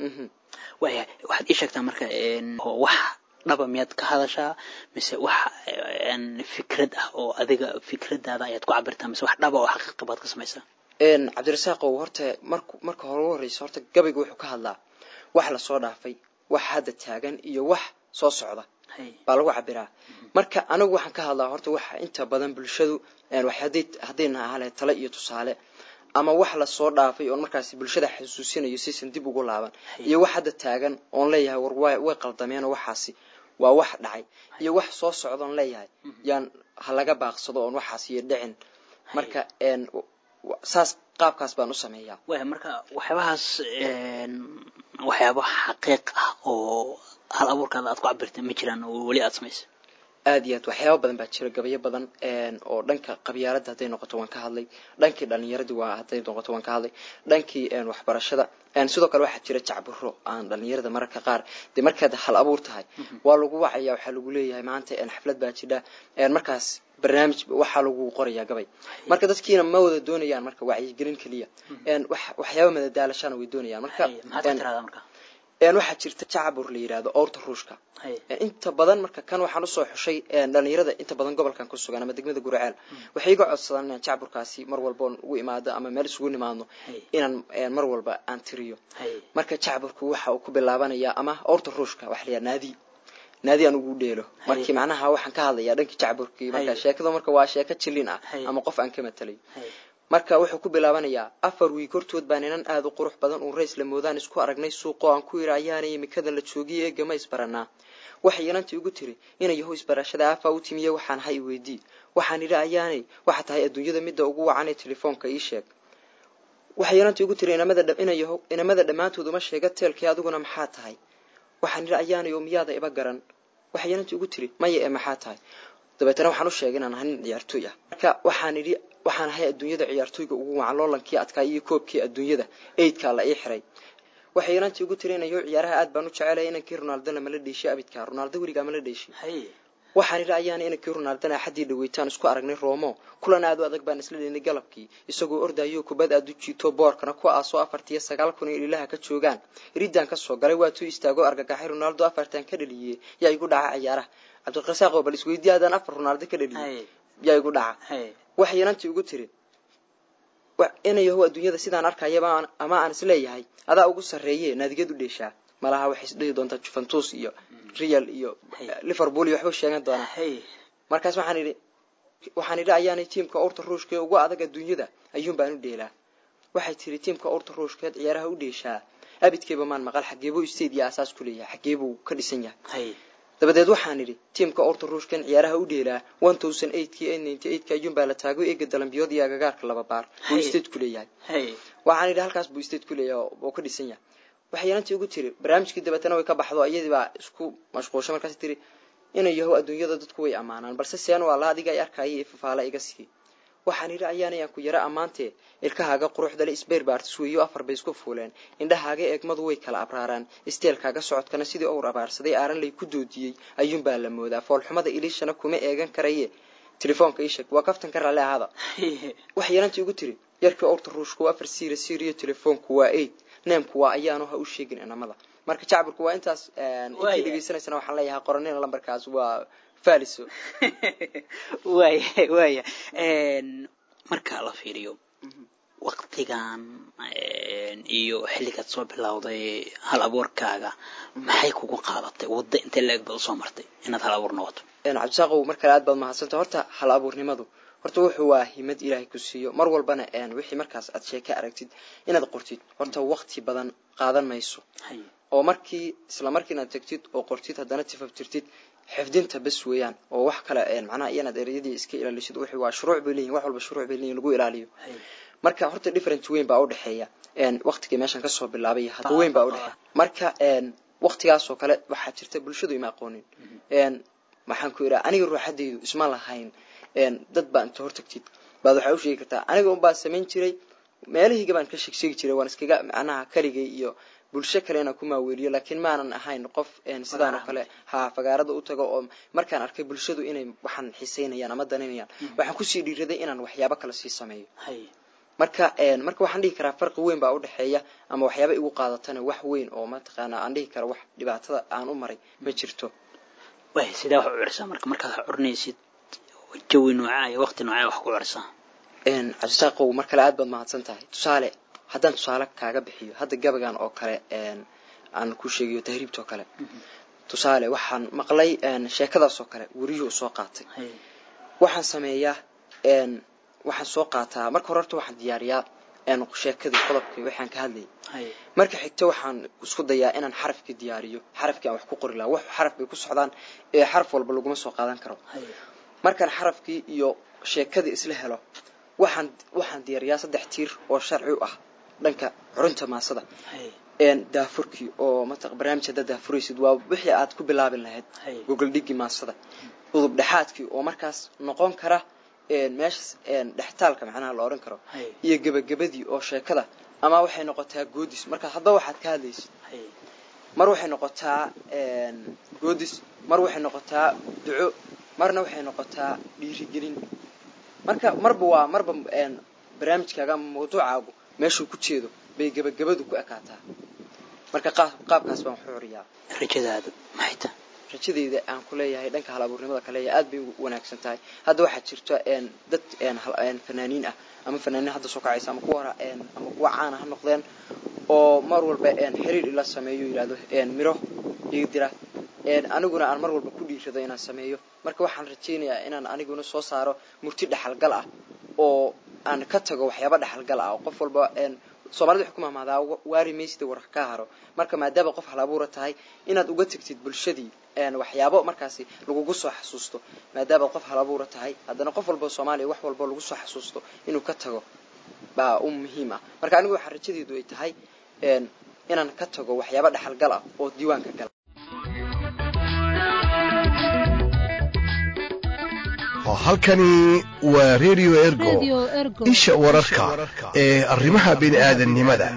waya waxaad ii sheegtaa marka wax dhaba miyaad ka hadashaa mise wax fikrad ah oo adiga fikradaada ayaad ku cabirtaa mise wax dhaba oo xaqiiqa baad ka samaysaa cabdirasaaqow horta mark marka hore u horreysa horta gabayga wuxuu ka hadlaa wax lasoo dhaafay wax hadda taagan iyo wax soo socda baa lagu cabiraa marka anigu waxaan ka hadlaa horta waxa inta badan bulshadu haddayna ahale tale iyo tusaale ama wax lasoo dhaafay oon markaasi bulshada xasuusinayo sisan dib ugu laaban iyo wax hadda taagan oon leeyahay war way qaldameenoo waxaasi waa wax dhacay iyo wax soo socdaon leeyahay yaan ha laga baaqsado oon waxaas iyo dhicin marka saas qaabkaas baan u sameeyaa waya marka waxyaabahaas waxyaaba xaqiiq ah oo hal abuurkaada aad ku cabirta ma jiraan oo weli aad samaysa aad iyo aad waxyaaba badan baa jira gabayo badan oo dhanka qabyaaladda hadday noqoto waan ka hadlay dhankii dhalinyaradii waa hadday noqoto waan ka hadlay dhankii waxbarashada sidoo kale waxaa jira jacburo aan dhalinyarada mararka qaar dee markaad hal abuur tahay waa lagu wacaya waxaa lagu leeyahay maanta xaflad baa jidha markaas barnaamij waxaa lagu qorayaa gabay marka dadkiina ma wada doonayaan marka wacyigelin keliya waxyaaba madadaalashana way doonayaan marka waxaa jirta jacbur la yidhahdo owrta ruushka inta badan marka kan waxaan usoo xushay dhalinyarada inta badan gobolkan ku sugan ama degmada guraceel waxay iga codsadaan inaan jacburkaasi mar walba oon ugu imaado ama meel isugu nimaadno inaan mar walba aan tiriyo marka jacburku waxa uu ku bilaabanayaa ama owrta ruushka waxa la yidhaha naadi naadi aan ugu dheelo markii macnaha waxaan ka hadlayaa dhankii jacburkii marka sheekada marka waa sheeko jilin ah ama qof aan ka matalay marka wuxuu ku bilaabanayaa afar wiig hortood baan inan aada u qurux badan uun rays la moodaan isku aragnay suuqoo aan ku yidhi ayaanay imikada la joogiye eegama isbaranaa waxay inantii ugu tiri inay yaho isbarashada aafaa u timiye waxaan hay weydii waxaan idhi ayaanay waxa tahay adduunyada midda ugu wacan ee telefoonka ii sheeg waxay inantii ugu tiri inamada dhammaantood uma sheega teelkii adiguna maxaa tahay waxaan idhi ayaanay oo miyaada iba garan waxay inantii ugu tiri maya ee maxaa tahay dabeetana waxaan u sheegay inaan ahay nin ciyaartooy ah marka waxaan idhi waxaan ahay adduunyada ciyaartooyga ugu wacan loolankii adkaa iyo koobkii adduunyada eydkaa la ii xiray waxay inantii ugu tiri inayo ciyaaraha aad baan u jecelaya inankii ronaldona mala dheeshay abidka ronaldo weligaa mala dheeshay waxaan idhi ayaana inankii ronaldona axaddii dhaweytaan isku aragnay roomo kulan aad u adag baan isla dheynay galabkii isagoo ordayo kubad aad u jiito boorkana ku aasoo afartiyo sagaal kun ee ilaha ka joogaan riddaan ka soo galay waatuu istaago argagaxay ronaldo afartan ka dhaliyey yaa igu dhaca ciyaaraha cabdiqasaaqo bal isweydii aadaan afar ronaldo ka dhaliyey yaa igu dhaca waxay inantii ugu tiri inayahow adduunyada sidaan arkayaba ama aan isleeyahay adaa ugu sarreeye naadigad u dheeshaa malaha waxay isdhihi doontaa juventus iyo real iyo liverpool iyo waxba sheegan doonaa markaas waxaan idhi waxaan idhi ayaanay tiimka urta ruushka ee ugu adag adduunyada ayuun baan u dheelaa waxay tiri tiimka urta ruushkeed ciyaaraha u dheeshaa abidkeeba maan maqal xageebuu state iyo asaas ku leeyahay xageebuu ka dhisan yahay dabadeed waxaan idhi tiimka orta ruushkan ciyaaraha u dheelaa one thousand eightkii eight ninety eightka ayuunbaa la taago eega dalambiyood iyo agagaarka laba baar buu state ku leeyahay waxaan idhi halkaas buu state ku leeyahay oo ka dhisan yahay waxay inantii ugu tiri barnaamijkii dabeetana way ka baxdo iyadii baa isku mashquulshay markaas tiri inay yahow adduunyada dadku way ammaanaan balse seen waa la adiga ay arkaya ee fafaala iga sii waxaan idhi ayaanay aan ku yara ammaantee ilkahaaga quruxdale isbeer baartis weeyo afar bay isku fuuleen indhahaaga eegmadu way kala abraaraan isteelkaaga socodkana sidii owr abaarsaday aaran lay ku doodiyey ayuunbaa la moodaa foolxumada iliishana kuma eegan karaye telefoonka ii sheeg waa kaftan ka raalli ahaada waxay yarantii ugu tiri yarkii owrta ruushku waa afar siira siiriyo telefoonku waa eid neemku waa ayaanu ha u sheegin inamada marka jacburku waa intaas intii dhegeysanaysana waxaan leeyahay qoranina lambarkaas waa faliso waya waya marka la fiiriyo waktigan iyo xilligaad soo bilowday hal abuurkaaga maxay kugu qaadatay waddo intee la-eg baad usoo martay inaad hal abuur noqoto cabdisaaqow mar kale aad baad mahadsanta horta hal abuurnimadu horta wuxuu waa himad ilaahay ku siiyo mar walbana wixii markaas aad sheeke aragtid inaad qortid horta waqti badan qaadan mayso oo markii isla markiina aad tagtid oo qortid haddana tifaftirtid xifdinta bas weeyaan oo wax kale macnaha iyanaad ereyadii iska ilaalisid wixii waa shuruuc bay leeyihin wax walba shuruuc bay leeyihin lagu ilaaliyo marka horta different weyn baa udhexeeya waqtigii meeshan kasoo bilaabay hadda weyn baa udhexeeya marka waqtigaasoo kale waxaa jirta bulshadu ima aqoonin maxaan ku idhaha aniga ruuxadaydu isma lahayn dad baa inta hortagtid baad waxaa u sheegi kartaa aniga unbaa samayn jiray meelahayga baan ka sheegsheegi jiray waan iskaga macnaha kaligay iyo bulsho kale inaan ku maaweeliyo laakiin maanan ahayn qof sidaan oo kale ha fagaarada u tago oo markaan arkay bulshadu inay waxaan xiiseynayaan ama danaynayaan waxaan kusii dhiiraday inaan waxyaabo kale sii sameeyo marka marka waxaan dhihi karaa farqi weyn baa udhexeeya ama waxyaaba igu qaadatana wax weyn oo mataqaana aan dhihi kara wax dhibaatada aan u maray ma jirto way sidaa wax u cursaa marka markaad wax curinaysid jawi noocaa iyo waqti noocaa wax ku cursaa cabdisaaqow mar kale aad baad mahadsan tahay tusaale haddaan tusaale kaaga bixiyo hadda gabagan oo kale aan ku sheegayo tahriibta oo kale tusaale waxaan maqlay sheekadaas oo kale weriyuhu soo qaatay waxaan sameeyaa waxaan soo qaataa marka hore horta waxaan diyaariyaa sheekadii qodobkii waxaan ka hadlayay marka xigta waxaan isku dayaa inaan xarafkii diyaariyo xarafkii aan wax ku qori laha wax xaraf bay ku socdaan ee xaraf walba laguma soo qaadan karo markaan xarafkii iyo sheekadii isla helo waxaan waxaan diyaariyaa saddex tiir oo sharci u ah dhanka curinta maasada daafurkii oo mat barnaamij haddaad daafuraysid waa wixii aad ku bilaabin lahayd gogoldhigii maasada udub dhexaadkii oo markaas noqon kara meeshas dhextaalka macnaha la odhan karo iyo gebagabadii oo sheekada ama waxay noqotaa goodis marka haddaba waxaad ka hadlaysid mar waxay noqotaa goodis mar waxay noqotaa duco marna waxay noqotaa dhiirigelin marka marba waa marba barnaamijkaaga ama mawduucaagu meeshuu ku jeedo bay gebagabadu ku ekaataa marka qaabkaas baan waxu curiyaa rajadaadu maxay tahay rajadeyda aan ku leeyahay dhanka hal abuurnimada kaleeya aad bay u wanaagsan tahay hadda waxaa jirta dad fanaaniin ah ama fanaaniin hadda soo kacaysa ama kuwa ama kuwa caana ha noqdeen oo mar walba xiriir ila sameeyo yidhahdo miro iga dira aniguna aan mar walba ku dhiirado inaan sameeyo marka waxaan rajaynayaa inaan aniguna soo saaro murti dhexalgal ah oo aan ka tago waxyaaba dhexalgal ah oo qof walba soomaalida waxay ku mahmaadaa waari maysida war ka haro marka maadaama qof hal abuura tahay inaad uga tegtid bulshadii waxyaabo markaasi lagugu soo xasuusto maadaama qof hal abuura tahay haddana qof walba soomaaliya wax walba lagu soo xasuusto inuu ka tago baa u muhiim ah marka anigu waxaa rajadeedu ay tahay inaan ka tago waxyaaba dhexalgal ah oo diiwaanka gala halkani waa radio ergo isha wararka ee arrimaha bini'aadannimada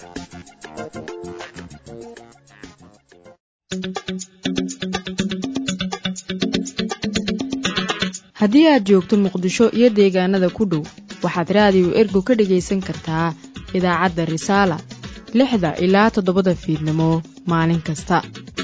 haddii aad joogto muqdisho iyo deegaanada ku dhow waxaad raadiyo ergo ka dhagaysan kartaa idaacadda risaala lixda ilaa toddobada fiidnimo maalin kasta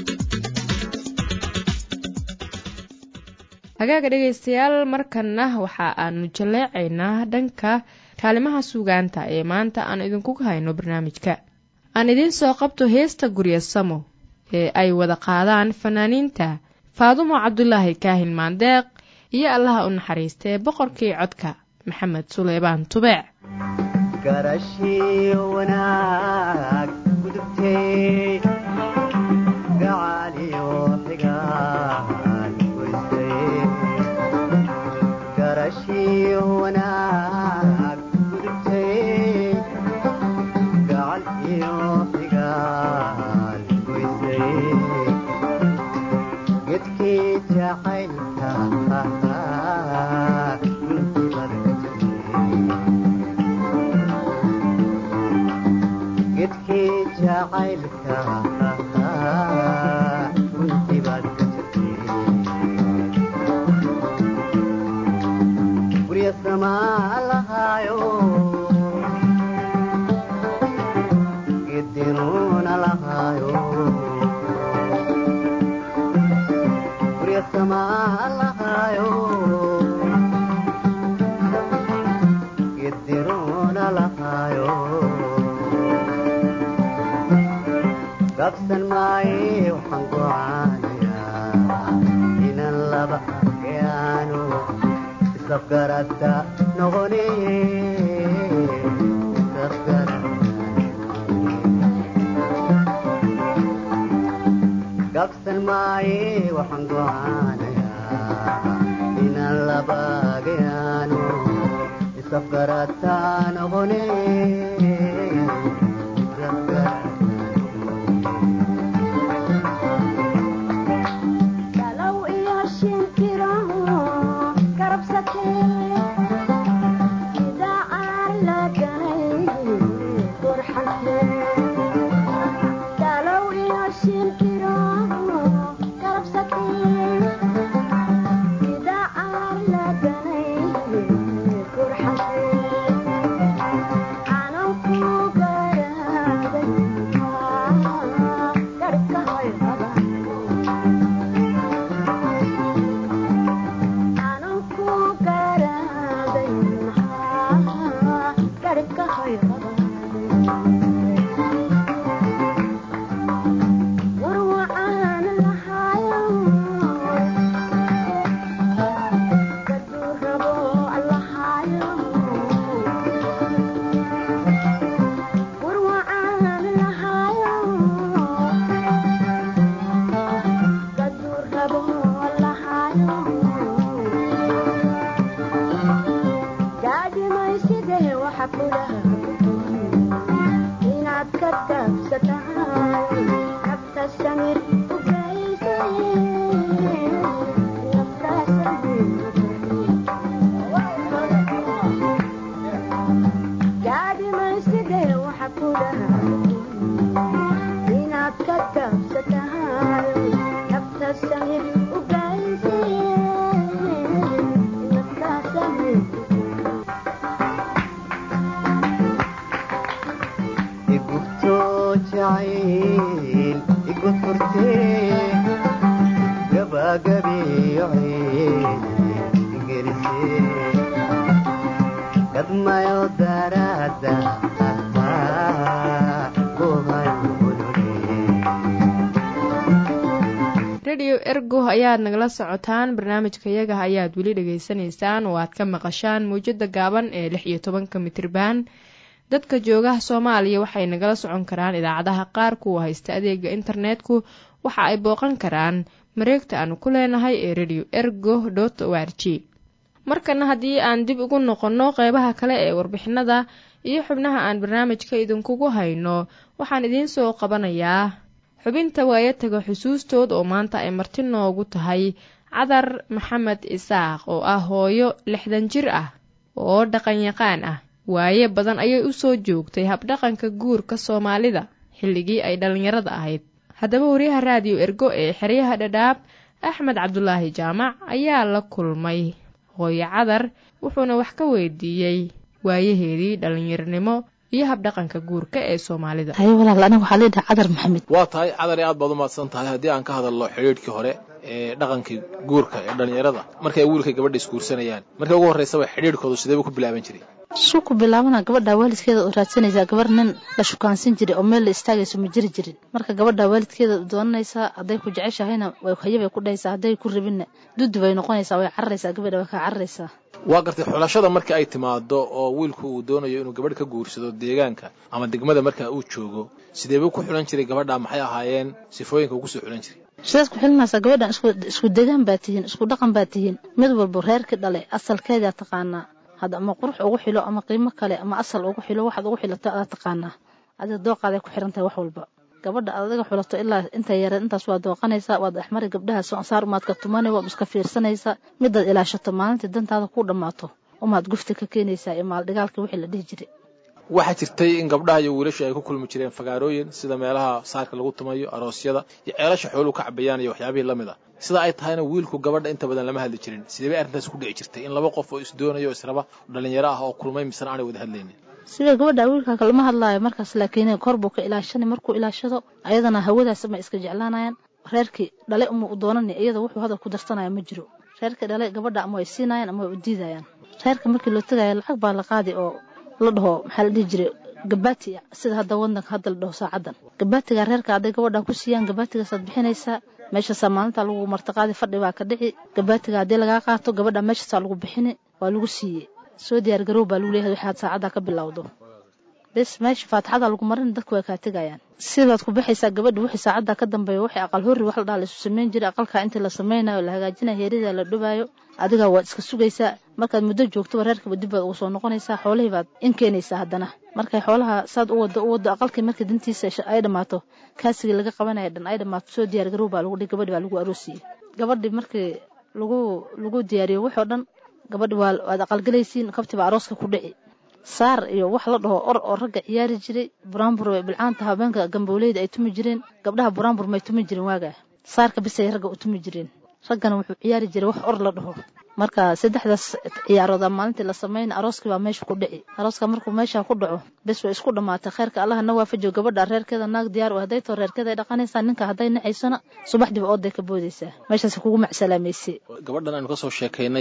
hagaaga dhegaystayaal markanna waxa aanu jaleecaynaa dhanka kaalimaha suugaanta ee maanta aan idinku hayno barnaamijka aan idiin soo qabto heesta gurya samo ee ay wada qaadaan fanaaniinta faadumo cabdulaahi kaahin maandeeq iyo allaha u naxariista ee boqorkii codka maxamed suleybaan tubeec isafgarata noqone gabsan maaye waxaan go'aanayaa inaan labagayaano isafgarata noqone radio ergo ayaad nagala socotaan barnaamijka yaga ayaad weli dhegaysanaysaan oo aad ka maqashaan mawjada gaaban ee lix iyo tobanka mitriban dadka joogaha soomaaliya waxay nagala socon karaan idaacadaha qaar kuwa haysta adeega internetku waxa ay booqan karaan mareegta aanu ku leenahay ee radio ergo dot o r g markana haddii aan dib ugu noqonno qeybaha kale ee warbixinada iyo xubnaha aan barnaamijka idinkugu hayno waxaan idiin soo qabanayaa xubinta waayataga xusuustood oo maanta ay marti noogu tahay cadar maxamed isaaq oo ah hooyo lixdan jir ah oo dhaqanyaqaan ah waaye badan ayay u soo joogtay habdhaqanka guurka soomaalida xilligii ay dhallinyarada ahayd haddaba wariyaha raadiyo ergo ee xeryaha dhadhaab axmed cabdulaahi jaamac ayaa la kulmay hooyo cadar wuxuuna wax ka weydiiyey waayaheedii dhallinyaronimo iyo habdhaqanka guurka ee soomaalida haye walaal aniga waxaa leedahay cadar maxamed waa tahay cadar aad baad u mahadsan tahay haddii aan ka hadalno xidhiidhkii hore ee dhaqankii guurka ee dhallinyarada markay wiilka gabadha isguursanayaan markii ugu horreysaba xidhiidhkoodu sideebuu ku bilaaban jiray suu ku bilaabana gabadha waalidkeeda oo raadsanaysaa gabar nin la shukaansan jiray oo meel la istaagayso ma jiri jirin marka gabadha waalidkeeda doonanaysaa hadday ku jeceshahayna hayabay ku dhahaysaa hadday ku rabinna duddi bay noqonaysaa way cararaysaa gabadha way kaa cararaysaa waa gartay xulashada marka ay timaado oo wiilku uu doonayo inuu gabadh ka guursado deegaanka ama degmada marka uu joogo sideebuu ku xulan jiray gabadha maxay ahaayeen sifooyinka uu kusoo xulan jiray sidaad ku xilinaysaa gabadhan isku degaan baa tihiin isku dhaqan baa tihiin mid walba reerkii dhale asalkeedaa taqaanaa hadda ama qurux ugu xilo ama qiimo kale ama asal ugu xilo waxaad ugu xilato adaa taqaanaa adiga dooqaaday ku xiran tahay wax walba gabadha aad adiga xulato ilaa inta yareed intaas waa dooqanaysaa waad dhexmari gabdhaha saar umaad ka tumani waad iska fiirsanaysaa midaad ilaashato maalintii dantaada ku dhammaato umaad gufti ka keenaysaa iyo maaldhigaalkii wixii la dhihi jiray waxaa jirtay in gabdhaha iyo wiilashu ay ku kulmi jireen fagaarooyin sida meelaha saarka lagu tumayo aroosyada iyo ceelasha xooluhu ka cabayaan iyo waxyaabihii la mid a sida ay tahayna wiilku gabadha inta badan lama hadli jirin sidee bay arrintaas ku dhici jirtay in laba qof oo isdoonayo israba dhalinyaro ah oo kulmay misena aanay wada hadlaynin sida gabadha wiilka lama hadlaayo markaas laakiin kor buu ka ilaashani markuu ilaashado ayadana hawadaas ma iska jeclaanayaan reerkii dhale uma u doonani iyada wuxuu hadal ku darsanaya ma jiro reerkii dhale gabadha ama way siinayaan ama way u diidayaan reerka markii loo tagayo lacag baa la qaadi oo la dhaho maxaa la dhihi jiray gabaati sida hadda wadanka hadda la dhaho saacadan gabaatiga reerka hadday gabadha ku siiyaan gabaatigaasad bixinaysaa meeshaasaa maalinta lagu martaqaadi fadhi baa ka dhici gabaatiga haddii lagaa qaato gabadha meeshaasaa lagu bixini waa lagu siiyey soo diyaar garow baa lagu leeyahay waxaad saacaddaa ka bilowdo bes meesha faatixada lagu marin dadku way kaa tegayaan sidaad ku baxaysaa gabadha wixii saacaddaa ka dambeeya waxay aqal horri wax la dhaha la isu samayn jiray aqalkaa intii la samaynayo la hagaajinayo heeridaa la dhubaayo adigaa waad iska sugaysaa markaad muddo joogtoba reerkaba dib baad uga soo noqonaysaa xoolihii baad in keenaysaa haddana markay xoolaha saad u wado u wado aqalkii markii dantiisa ay dhammaato kaasigii laga qabanaya dhan ay dhammaato soo diyaar garow baa lagu dhihi gabadhi baa lagu aroosiyey gabadhi markii lagu lagu diyaariyo waxoo dhan gabadhi waa waad aqalgelaysiin kabtii baa arooska ku dhici saar iyo wax la dhaho or oo ragga ciyaari jiray buraanbur way bilcaanta habeenka gambowleyda ay tumi jireen gabdhaha buraanbur may tumi jirin waagaa saarka bisay ragga u tumi jireen raggana wuxuu ciyaari jiray wax or la dhaho marka saddexdaas ciyaarooda maalintii la samayna arooskii baa meesha ku dhici arooska markuu meesha ku dhaco bes way isku dhammaatay kheyrka allaha na waafajiyo gabadha reerkeeda naag diyaar u hadday too reerkeeda ay dhaqanaysaa ninka hadday nacaysona subaxdiiba ooday ka boodaysaa meeshaas kugu macsalaamayse gabadhan aynu kasoo sheekaynay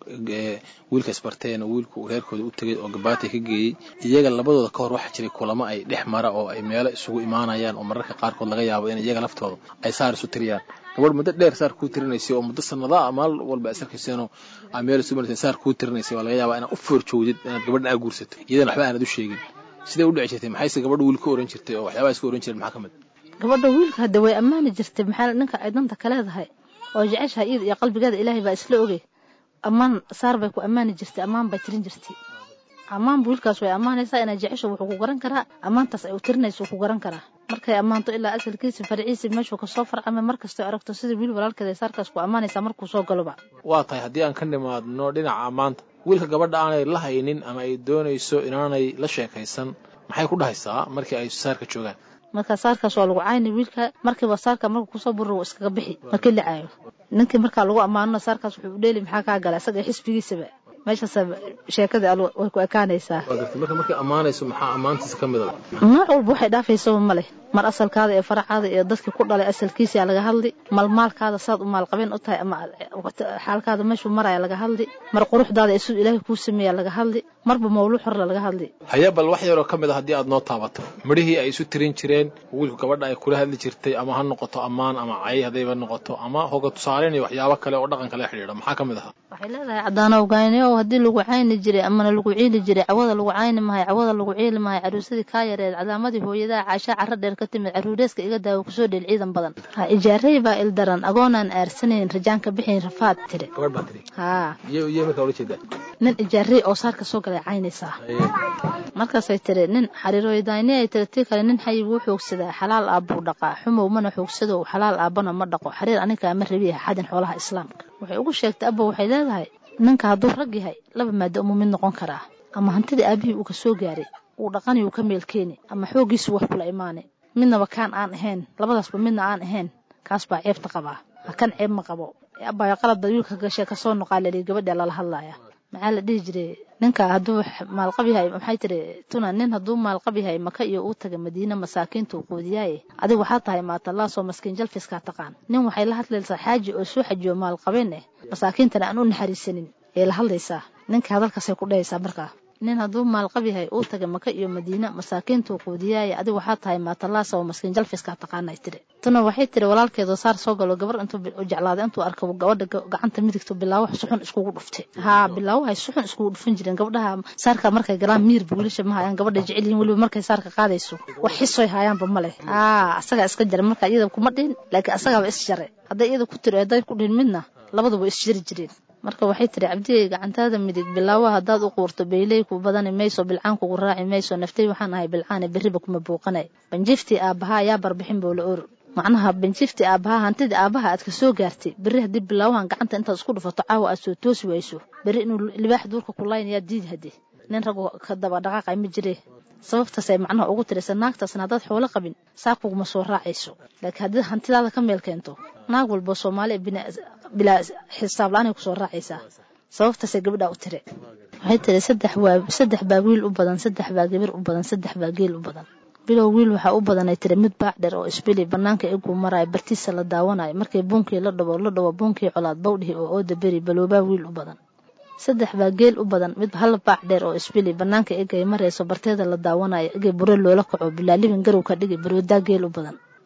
ee wiilka isbarteen oo wiilku reerkooda u tegay oo gabaatay ka geeyey iyaga labadooda ka hor waxaa jiray kulamo ay dhex mara oo ay meelo isugu imaanayaan oo mararka qaarkood laga yaabo in iyaga laftooda ay saar isu tiriyaan gabadh muddo dheer saar kuu tirinaysay oo muddo sannadaa maal walba ay sarkayseenoo aa meel isu maraysay saar kuu tirinaysay waa laga yaabaa inaad u foorjoogdid inaad gabadhan aa guursato iyadana waxba aanad u sheegin sidee u dhici jirtay maxayse gabadha wiil ka oran jirtay oo waxyaabaha iska oran jireen maxaa ka mid gabadha wiilka hadda way ammaani jirtay maxaa ninka ay danta ka leedahay oo jeceshaha iyada iyo qalbigeeda ilaahay baa isla ogey ammaan saar bay ku ammaani jirtay ammaan bay tirin jirtay ammaan wiilkaas way ammaanaysaa inay jecesho wuxuu ku garan karaa ammaantaas ay u tirinayso ku garan karaa markay ammaanto ilaa asalkiisa farciisi meeshuu kasoo farcame markastoo aragto sida wiil walaalkeeda ay saarkaas ku ammaanaysaa markuu soo galoba waa tahay haddii aan ka nimaadno dhinaca ammaanta wiilka gabadha aanay la haynin ama ay doonayso inaanay la sheekaysan maxay ku dhahaysaa markii ay saarka joogaan marka saarkaas waa lagu cayni wiilka markiiba saarka markuu kusoo burro wuu iskaga bixi markii la caayo ninkii markaa lagu ammaanona saarkaas wuxuu u dheeli maxaa kaa gala isaga xisbigiisaba meeshaas sheekadii way ku ekaanaysaa marka markay ammaanayso maxaa ammaantiisa ka mida nooc walba waxay dhaafaysaba ma leh mar asalkaada ee faracaada iyo dadkii ku dhalay asalkiisaa laga hadli malmaalkaada saad u maalqabeen u tahay ama xaalkaada meeshuu maraya laga hadli mar quruxdaada ee siduu ilaahay kuu sameeya laga hadli marba mawluuc horle laga hadli haya bal wax yaroo ka mid a haddii aad noo taabato midhihii ay isu tirin jireen wiilku gabadha ay kula hadli jirtay ama ha noqoto ammaan ama cay haddayba noqoto ama hoga tusaaleyn iyo waxyaabo kale oo dhaqanka la xidhiidha maxaa ka mid ahaa waxay leedahay cadaanow gayneow haddii lagu cayni jiray amana lagu ciili jiray cawada lagu cayni mahay cawada lagu ciili mahay caruusadii kaa yareed calaamadii hooyadaha caashaa carro dheer ka timid caruureeska iga daawo kusoo dheel ciidan badan ha ijaarey baa ildaran agoonaan aarsanayn rajaan ka bixayn rafaad tiri gabadh baa tiri haa iyo iyo markaa ula jeedaa nin ijaarey oo saarka soo galay caynaysaa markaasay tiri nin xariirooydayni ay tiri tii kale nin xayi wuu xoogsadaa xalaal aabbuu dhaqaa xumow mana xoogsadow xalaal aabbana ma dhaqo xariir aniga ma rabiya xadin xoolaha islaamka waxay ugu sheegtay abba waxay leedahay ninka hadduu rag yahay laba maado umuu mid noqon karaa ama hantidii aabihii uu ka soo gaaray uu dhaqani uu ka meel keeni ama xooggiisu wax kula imaanay midnaba kaan aan ahayn labadaasba midna aan ahayn kaas baa ceebta qabaa ha kan ceeb ma qabo abbayo qaladba wiilka gashay kasoo noqaa lalii gabadha lala hadlaya maxaa la dhihi jiray ninka hadduu maalqab yahay maxay tiri tuna nin hadduu maalqab yahay maka iyo uu taga madiine masaakiinta uu quudiyaaye adigu waxaa tahay maatalaasoo maskiin jalfiskaa taqaan nin waxay la hadlaysaa xaaji oo soo xajiyo maalqabeen eh masaakiintana aan u naxariisanin ee la hadlaysaa ninka hadalkaasay ku dhahaysaa markaa nin hadduu maalqab yahay uu taga maka iyo madiine masaakiintuu quudiyaaye adigu waxaa tahay maatalaasa oo maskiin jalfiskaa taqaanay tiri tuna waxay tiri walaalkeedoo saar soo galo gabar intuu jeclaaday intuu arka gabadha gacanta midigto bilaawo suxun iskugu dhuftay haa bilaawahay suxun iskugu dhufan jireen gabdhaha saarka markay galaan miirba wiilasha ma hayaan gabadha jecel yihiin weliba markay saarka qaadayso wax xisoy hayaanba ma leh haa asagaa iska jara marka iyada kuma dhihin laakiin asagaaba is jaray hadday iyada ku tiri hadday ku dhihin midna labaduba is jari jireen marka waxay tiri cabdigay gacantaada midig bilaawa haddaad u quurto beyley ku badani mayso bilcaan kugu raaci mayso naftay waxaan ahay bilcaane berriba kuma buuqanay banjiftii aabbahaa yaa barbixin boo la or macnaha banjiftii aabbahaa hantidii aabbaha aad ka soo gaartay berri haddii bilaawahan gacanta intaad isku dhufato caawa aad soo toosi wayso berri inuu libaax duurka ku laynayaa diid hadde nin ragoo ka daba dhaqaaqay ma jiree sababtaasay macnaha ugu tiraysa naagtaasna haddaad xoolo qabin saa kuguma soo raacayso laakiin haddii hantidaada ka meel keento naag walba soomaali bilaa xisaab la-aanay kusoo raacaysaa sababtaasay gabadhaa u tire waxay tiri saddex waa saddex baa wiil u badan saddex baa gabar u badan saddex baa geel u badan bilow wiil waxaa u badanay tiri mid baac dheer oo isbili bannaanka iguu maraayo bartiisa la daawanayo markii buunkii la dhabo la dhawo buunkii colaad bawdhihi oo ooda beri baloobaa wiil u badan saddex baa geel u badan mid hal baac dheer oo isbili bannaanka egay marayso barteeda la daawanayo egay buro loola kaco bilaalibin garow ka dhigi baroodaa geel u badan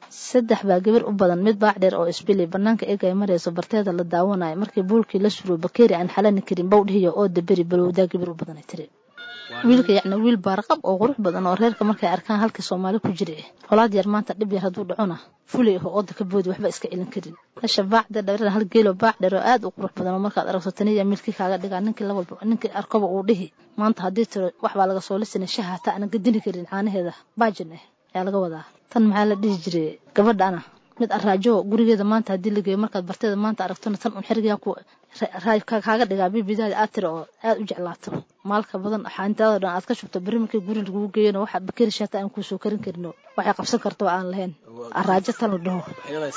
saddex baa gabar u badan mid baac dheer oo isbili banaanka eegay marayso barteeda la daawanayo markii buulkii la suro bakeeri aan xalani karin bawdhihiyo oo daberi balowdaa gabar u badanay tiri wiilka yacni wiil baarqab oo qurux badan oo reerka markay arkaan halkii soomaali ku jira eh holaad yar maanta dhib yar hadduu dhacona fulay aho ooda ka boodi waxba iska celin karin meesha baacda dheer hal geelo baac dheer oo aad u qurux badan oo markaad aragto taniya milkii kaaga dhigaa ninkii la walba ninkii arkoba uu dhihi maanta haddii tiro wax baa laga soo lisanay shaha hataa aanan gadini karin caanaheeda baajin ah ayaa laga wadaa tan maxaa la dhihi jiray gabadhana mid araajo gurigeeda maanta haddii la geeyo markaad barteeda maanta aragtona tan un xerigaa ku kaaga dhigaa bibidaada aad tira oo aad u jeclaato maalka badan xaantaada dhan aad ka shubto beri markii guri lagugu geeyona waxa bakeri shaata aan kuusoo karin karino waxay qabsan karto oo aan lahayn araajo tan la dhaho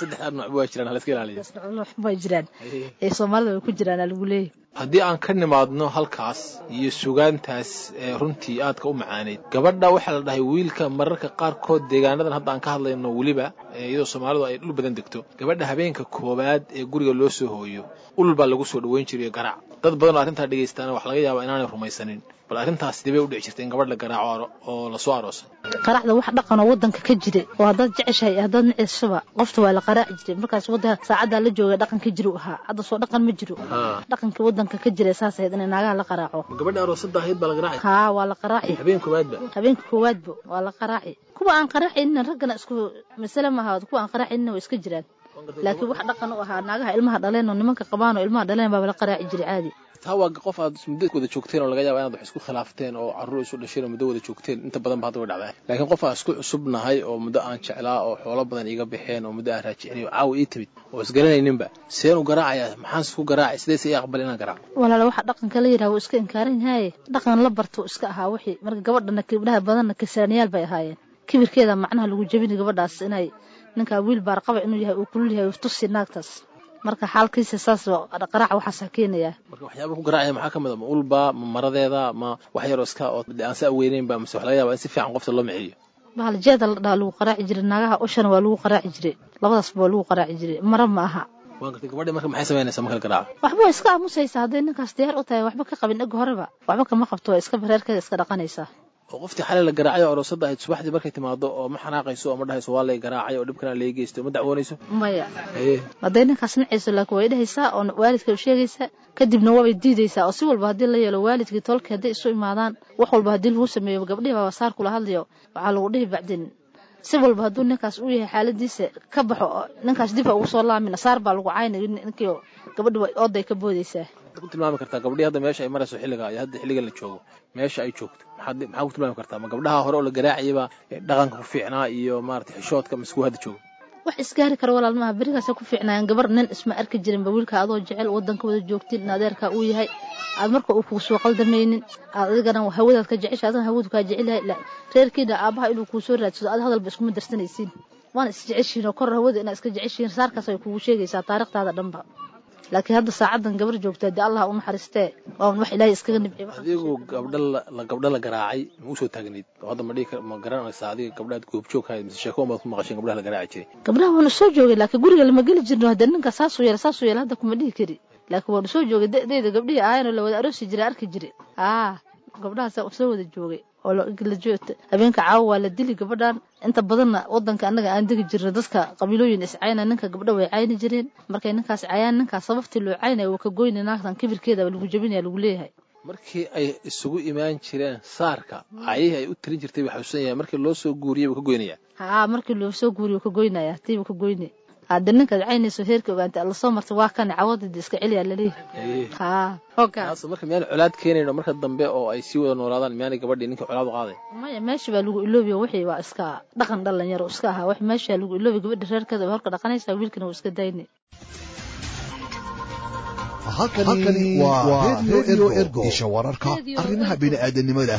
way jiraan ee soomaalida way ku jiraan lagu leeyahy haddii aan ka nimaadno halkaas iyo sugaantaas ee runtii aadka u macaaneyd gabadha waxaa la dhahay wiilka mararka qaarkood deegaanadan hadda aan ka hadlayno weliba iyadoo soomaalidu ay dhul badan degto gabadha habeenka koowaad ee guriga loo soo hooyo ulul baa lagu soo dhoweyn jiray garaac dad badan oo arrintaa dhegaystaana wax laga yaabaa inaanay rumaysanin bal arrintaas dibay u dhici jirtay in gabadh la garaaco oo lasoo aroosay qaraacda wax dhaqanoo wadanka ka jira oo haddaad jeceshahay iyo haddaad neceysaba qofta waa la qaraaci jiray markaas wadda saacaddaa la joogay dhaqan ka jiru ahaa hadda soo dhaqan ma jiro dhaqankii wadanka ka jira saas ahayd inay naagaha la qaraaco gabadha aroosada ahayd baa la garaaci haa waa la qaraaci habeen koowaadba habeenka koowaadba waa la qaraaci kuwa aan qaraacaynin raggana isku masale maaha kuwa aan qaraacaynin way iska jiraan laakiin wax dhaqan u ahaa naagaha ilmaha dhaleen oo nimanka qabaan oo ilmaha dhaleen baaba la qaraaci jiray caadi taa waa qof aad muddo wada joogteen oo laga yaaba inaad wax isku khilaafteen oo carruur isu dhasheen oo muddo wada joogteen inta badan ba hadda way dhacdaa laakiin qof aan isku cusubnahay oo muddo aan jeclaa oo xoolo badan iiga baxeen oo muddo aan raajicinayo caawa ii timid oo isgaranayninba seen u garaacayaa maxaan isku garaacay sideese ii aqbal inaan garaaco walaala waxa dhaqanka la yidhaha wuu iska inkaaran yahay dhaqan la barto iska ahaa wixii marka gabadhana gabdhaha badanna kisaaniyaal bay ahaayeen kibirkeeda macnaha lagu jebini gabadhaas inay ninkaa wiil baarqaba inuu yahay uu kulul yahay tusi naagtaas marka xaalkiisa saas qaraaca waxaasaa keenayaa marka waxyaaba ku garaacaya maxaa ka mid a ma ulba ma maradeeda ma wax yaroo iska oo aan sa aweyneynba mise wax laga yaaba in si fiican qofta loo miciyo bahal jeeda la dhaha lagu qaraaci jiray naagaha ushana waa lagu qaraaci jiray labadaasba waa lagu qaraaci jiray mara ma aha waan gartay gabadhi marka maxay samaynaysaa marka la garaaco waxba waa iska aamusaysaa hadday ninkaas diyaar u tahay waxba ka qabin eg horeba waxba kama qabto waa iska reerkeeda iska dhaqanaysaa oo qoftii xalay la garaacay oo aroosada ahayd subaxdii markay timaado oo ma xanaaqayso oo ma dhahayso waa lay garaacay oo dhibkana lay geysto ma dacwoonayso maya hadday ninkaas nacayso laakiin way dhahaysaa oo waalidka u sheegaysaa kadibna waabay diidaysaa oo si walba haddii la yeelo waalidkii tolkii hadday isu imaadaan wax walba haddii lagu sameeyo gabdhihi baa wasaar kula hadlayo waxaa lagu dhihi bacdin si walba hadduu ninkaas u yahay xaaladiisa ka baxo ninkaas dib ha ugu soo laamin saar baa lagu caynay ninkii gabadhi ooday ka boodaysaa ku tilmaami kartaa gabdhii hadda meesha ay marayso xilliga iyo hadda xilligan la joogo meesha ay joogto maxaad maxaa ku tilmaami kartaa ma gabdhaha hore oo la garaacayaba dhaqanka ku fiicnaa iyo maarata xishoodka mise kuwa hadda joogo wax isgaari kara walaal maaha berigaasa ku fiicnaayeen gabar nin isma arki jirinba wiilka adoo jecel wadanka wada joogtin in adeerkaa uu yahay aad marka uu kuu soo qaldamaynin aad adigana hawadaad ka jecesha adana hawadu kaa jecel yahay reerkiina aabaha inuu kuu soo raadsado ad hadalba iskuma darsanaysiin waana isjeceshiin oo kor hawada inaad iska jeceshiin saarkaas ay kugu sheegaysaa taarikhtaada dhanba laakiin hadda saacadan gabar joogtaa dee allah u naxariistee waa wax ilaahay iskaga nibciy adigu gabdha la gabdha la garaacay ma usoo taagnayd oo hadda ma dhihi ma garanaysaa adiga gabdhaad goobjoog hayd mise sheeko umaad ku maqasheen gabdhaha la garaaci jiray gabdhaha waanu soo joogay laakiin guriga lama geli jirno hadda ninka saasuu yeela saasuu yeela hadda kuma dhihi kari laakiin waanu soo joogay da'deeda gabdhihii ahayanoo la wada aroosi jiray arki jiray aa gabdhahaasa soo wada joogay oo la joogta habeenka caawa waa la dili gabadhan inta badanna wadanka annaga aan degi jirna dadka qabiilooyin iscayna ninka gabdha way cayni jireen markay ninkaas cayaan ninkaas sababtii loo caynaya waa ka goyna naagtan kibirkeeda lagu jebinaya lagu leeyahay markii ay isugu imaan jireen saarka cayihii ay u tirin jirtay baa xusuusan yahay markii loo soo guuriyey buu ka goynaya haa markii loo soo guuriyo wuu ka goynaya tiibuu ka goynay hadda ninkaad caynayso heerka ogaanta alla soo martay waa kan cawadada iska celiyaa laleeyahay haa taas marka miyaan colaad keenayno marka dambe oo ay sii wada noolaadaan miyaanay gabadhii ninka colaad u qaaday maya meesha baa lagu iloobiya wixii waa iska dhaqan dhalinyaro iska ahaa wax meesha lagu iloobiya gabadha reerkeeda waa horka dhaqanaysaa wiilkana wuu iska daynay halkani waa radio ergo isha wararka arrimaha bini'aadanimada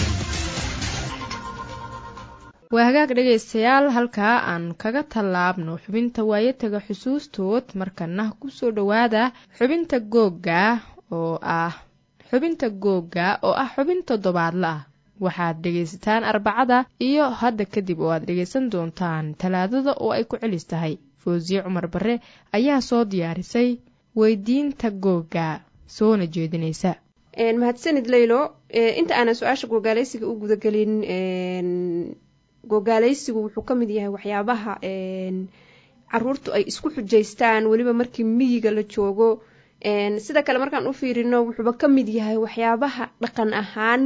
waa hagaag dhegaystayaal halkaa aan kaga tallaabno xubinta waayataga xusuustood markana kusoo dhowaada xubinta googga oo ah xubinta googga oo ah xubin toddobaadla ah waxaad dhegaysataan arbacada iyo hadda kadib oo aad dhegaysan doontaan talaadada oo ay ku celis tahay foosiye cumar barre ayaa soo diyaarisay weydiinta googga soona jeedinaysa mahadsanid leylo inta aanan su-aasha googaalaysiga u gudagelin gogaalaysigu wuxuu ka mid yahay waxyaabaha caruurtu ay isku xujaystaan weliba markii miyiga la joogo sida kale markaan u fiirino wuxuuba ka mid yahay waxyaabaha dhaqan ahaan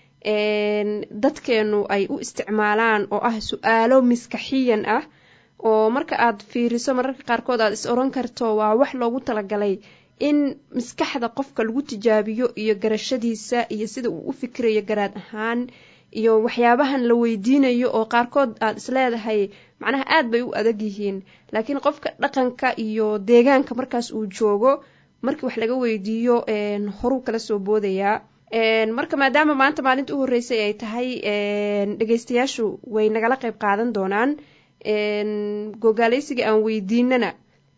dadkeenu ay u isticmaalaan oo ah su-aalo miskaxiyan ah oo marka aad fiiriso mararka qaarkood aad is oran karto waa wax loogu talagalay in maskaxda qofka lagu tijaabiyo iyo garashadiisa iyo sida uu u fikirayo garaad ahaan iyo waxyaabahan la weydiinayo oo qaarkood aad isleedahay macnaha aad bay u adag yihiin laakiin qofka dhaqanka iyo deegaanka markaas uu joogo markii wax laga weydiiyo horuu kala soo boodayaa marka maadaama maanta maalinta u horreysay ay tahay dhegeystayaashu way nagala qayb qaadan doonaan gogaalaysiga aan weydiinana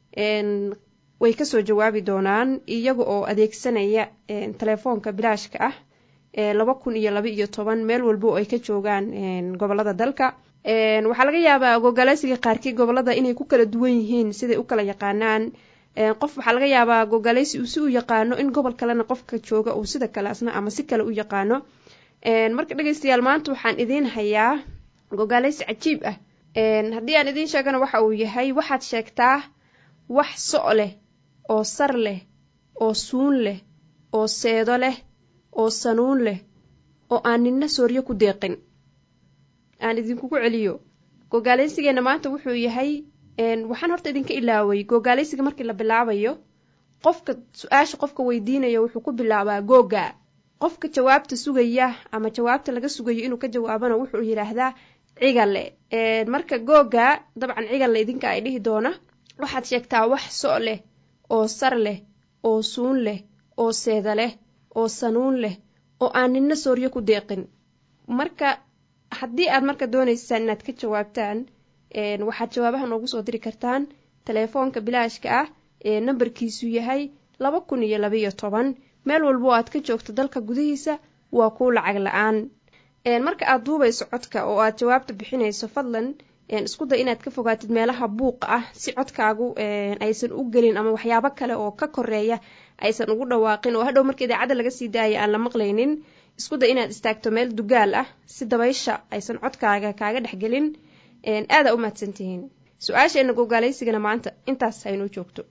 way kasoo jawaabi doonaan iyaga oo adeegsanaya telefoonka bilaashka ah laba kun iyo laba iyo toban meel walbo ay ka joogaan gobolada dalka waxaa laga yaabaa gogaalaysiga qaarkii gobolada inay ku kala duwan yihiin siday u kala yaqaanaan qof waxaa laga yaabaa gogaalaysi uu si u yaqaano in gobol kalena qofka jooga uu sida kale asna ama si kale u yaqaano marka dhegeystayaal maanta waxaan idiin hayaa gogaalaysi cajiib ah haddii aan idiin sheegana waxa uu yahay waxaad sheegtaa wax so' leh oo sar leh oo suun leh oo seedo leh oo sanuun leh oo aan ninna sooryo ku deeqin aan idinkugu celiyo gogaalaysigeenna maanta wuxuu yahay waxaan horta idinka ilaaway gogaalaysiga markii la bilaabayo qofka su-aasha qofka weydiinaya wuxuu ku bilaabaa googa qofka jawaabta sugaya ama jawaabta laga sugayo inuu ka jawaabana wuxuu yidhaahdaa cigale marka googa dabcan cigale idinka ay dhihi doona waxaad sheegtaa wax so' leh oo sar leh oo suun leh oo seeda leh oo sanuun leh oo aan ninna sooryo ku deeqin marka haddii aad marka doonaysaan inaad ka jawaabtaan waxaad jawaabaha noogu soo diri kartaan telefoonka bilaashka ah ee nambarkiisu yahay laba kun iyo labaiyo toban meel walbo aad ka joogto dalka gudihiisa waa kuu lacag la-aan marka aad duubayso codka oo aad jawaabta bixinayso fadlan isku day inaad ka fogaatid meelaha buuqa ah si codkaagu aysan u gelin ama waxyaabo kale oo ka koreeya aysan ugu dhawaaqin oo hadhow marka idaacadda laga sii daaya aan la maqlaynin isku day inaad istaagto meel dugaal ah si dabaysha aysan codkaaga kaaga dhexgelin aadaa u mahadsantihiin su-aasheenna gogaalaysigana maanta intaas haynoo joogto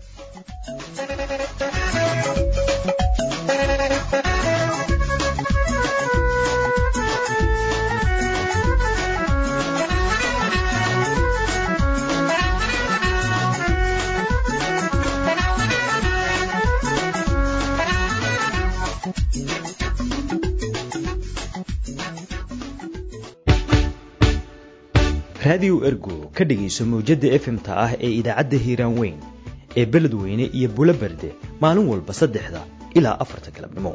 raadiyo ergo ka dhegayso mawjadda efmta ah ee idaacadda hiiraan weyn ee beledweyne iyo bulo berde maalin walba saddexda ilaa afarta galabnimo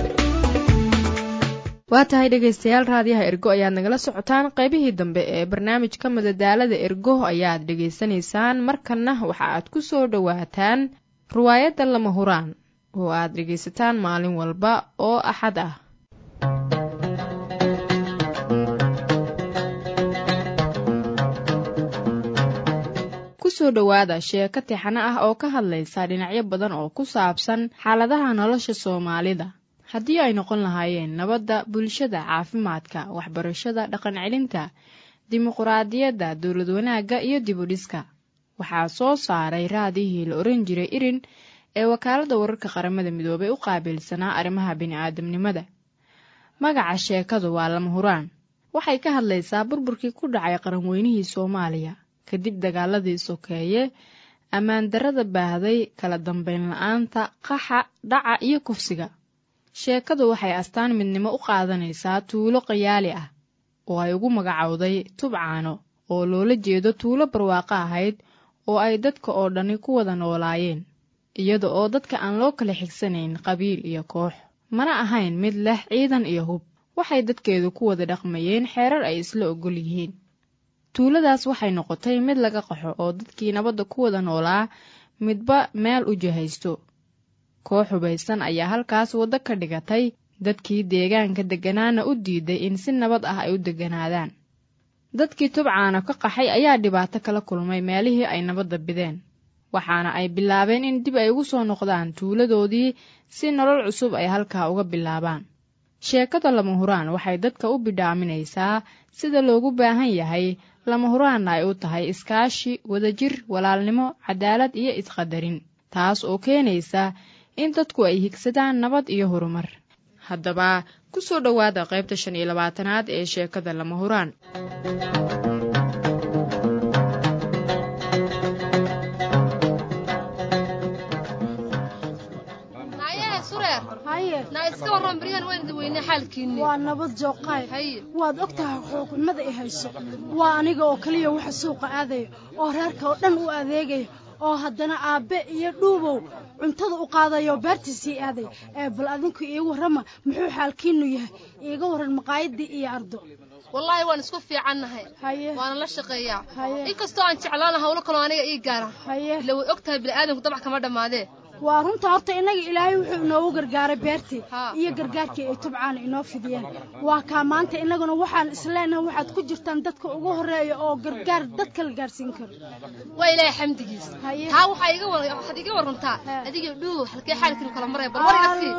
waa tahay dhegaystayaal raadiyaha ergo ayaad nagala socotaan qaybihii dambe ee barnaamijka madadaalada ergo ayaad dhegaysanaysaan markanna waxa aad ku soo dhowaataan riwaayadda lama huraan oo aad dhegaysataan maalin walba oo axad ah kusoo dhowaada sheeko tixano ah oo ka hadlaysa dhinacyo badan oo ku saabsan xaaladaha nolosha soomaalida haddii ay noqon lahaayeen nabadda bulshada caafimaadka waxbarashada dhaqan celinta dimuquraadiyadda dowlad wanaagga iyo dibudhiska waxaa soo saaray raadihii la oran jiray irin ee wakaaladda wararka qaramada midoobay u qaabilsanaa arrimaha bini'aadamnimada magaca sheekadu waa lama huraan waxay ka hadlaysaa burburkii ku dhacay qaranweynihii soomaaliya kadib dagaaladii sokeeye ammaan darrada baahday kala dambeyn la-aanta qaxa dhaca iyo kufsiga sheekadu waxay astaan midnimo u qaadanaysaa tuulo qayaali ah oo ay ugu magacowday tubcaano oo loola jeedo tuulo barwaaqo ahayd oo ay dadka oo dhani ku wada noolaayeen iyada oo dadka aan loo kala xigsanayn qabiil iyo koox mana ahayn mid leh ciidan iyo hub waxay dadkeedu ku wada dhaqmayeen xeerar ay isla ogol yihiin tuuladaas waxay noqotay mid laga qaxo oo dadkii nabadda ku wada noolaa midba meel u jihaysto koox hubaysan ayaa halkaas waddo ka dhigatay dadkii deegaanka degganaana u diiday in si nabad ah ay u degganaadaan dadkii tubcaana ka qaxay ayaa dhibaato kala kulmay meelihii ay nabadda bideen waxaana ay bilaabeen in dib ay ugu soo noqdaan tuuladoodii si nolol cusub ay halkaa uga bilaabaan sheekada lama huraan waxay dadka u bidhaaminaysaa sida loogu baahan yahay lama huraanna ay u tahay iskaashi wadajir walaalnimo cadaalad iyo isqadarin taas oo keenaysa in dadku ay higsadaan nabad iyo horumar haddaba ku soo dhowaada qaybta shan iyo labaatanaad ee sheekada lama huraan waa nabad jooqaay waad og tahay xuquuqnimada i hayso waa aniga oo keliya waxa suuqa aadaya oo reerka oo dhan u adeegaya oo haddana aabbe iyo dhuubow cuntada u qaadayo beertiisii aaday ee bal adinku iigu warrama muxuu xaalkiinnu yahay iiga warran maqaayadii iyo ardo wallaahi waan isku fiicannahay waana la shaqeeyaa inkastoo aan jeclaana hawlo kaloo aniga ii gaara ila way og tahay bini'aadamku dabac kama dhammaadee waa runta horta innaga ilaahay wuxuu inoogu gargaaray beertii iyo gargaarkii ay tubcaana inoo fidiyeen waa kaa maanta innaguna waxaan isleenahay waxaad ku jirtaan dadka ugu horreeya oo gargaar dadka la gaarsiin karo waa ilaahay xamdigiis taa waxaa iga waxaad iga warrantaa adiga dhuuw halkee xaalkiinu kala maraya bal wariga sii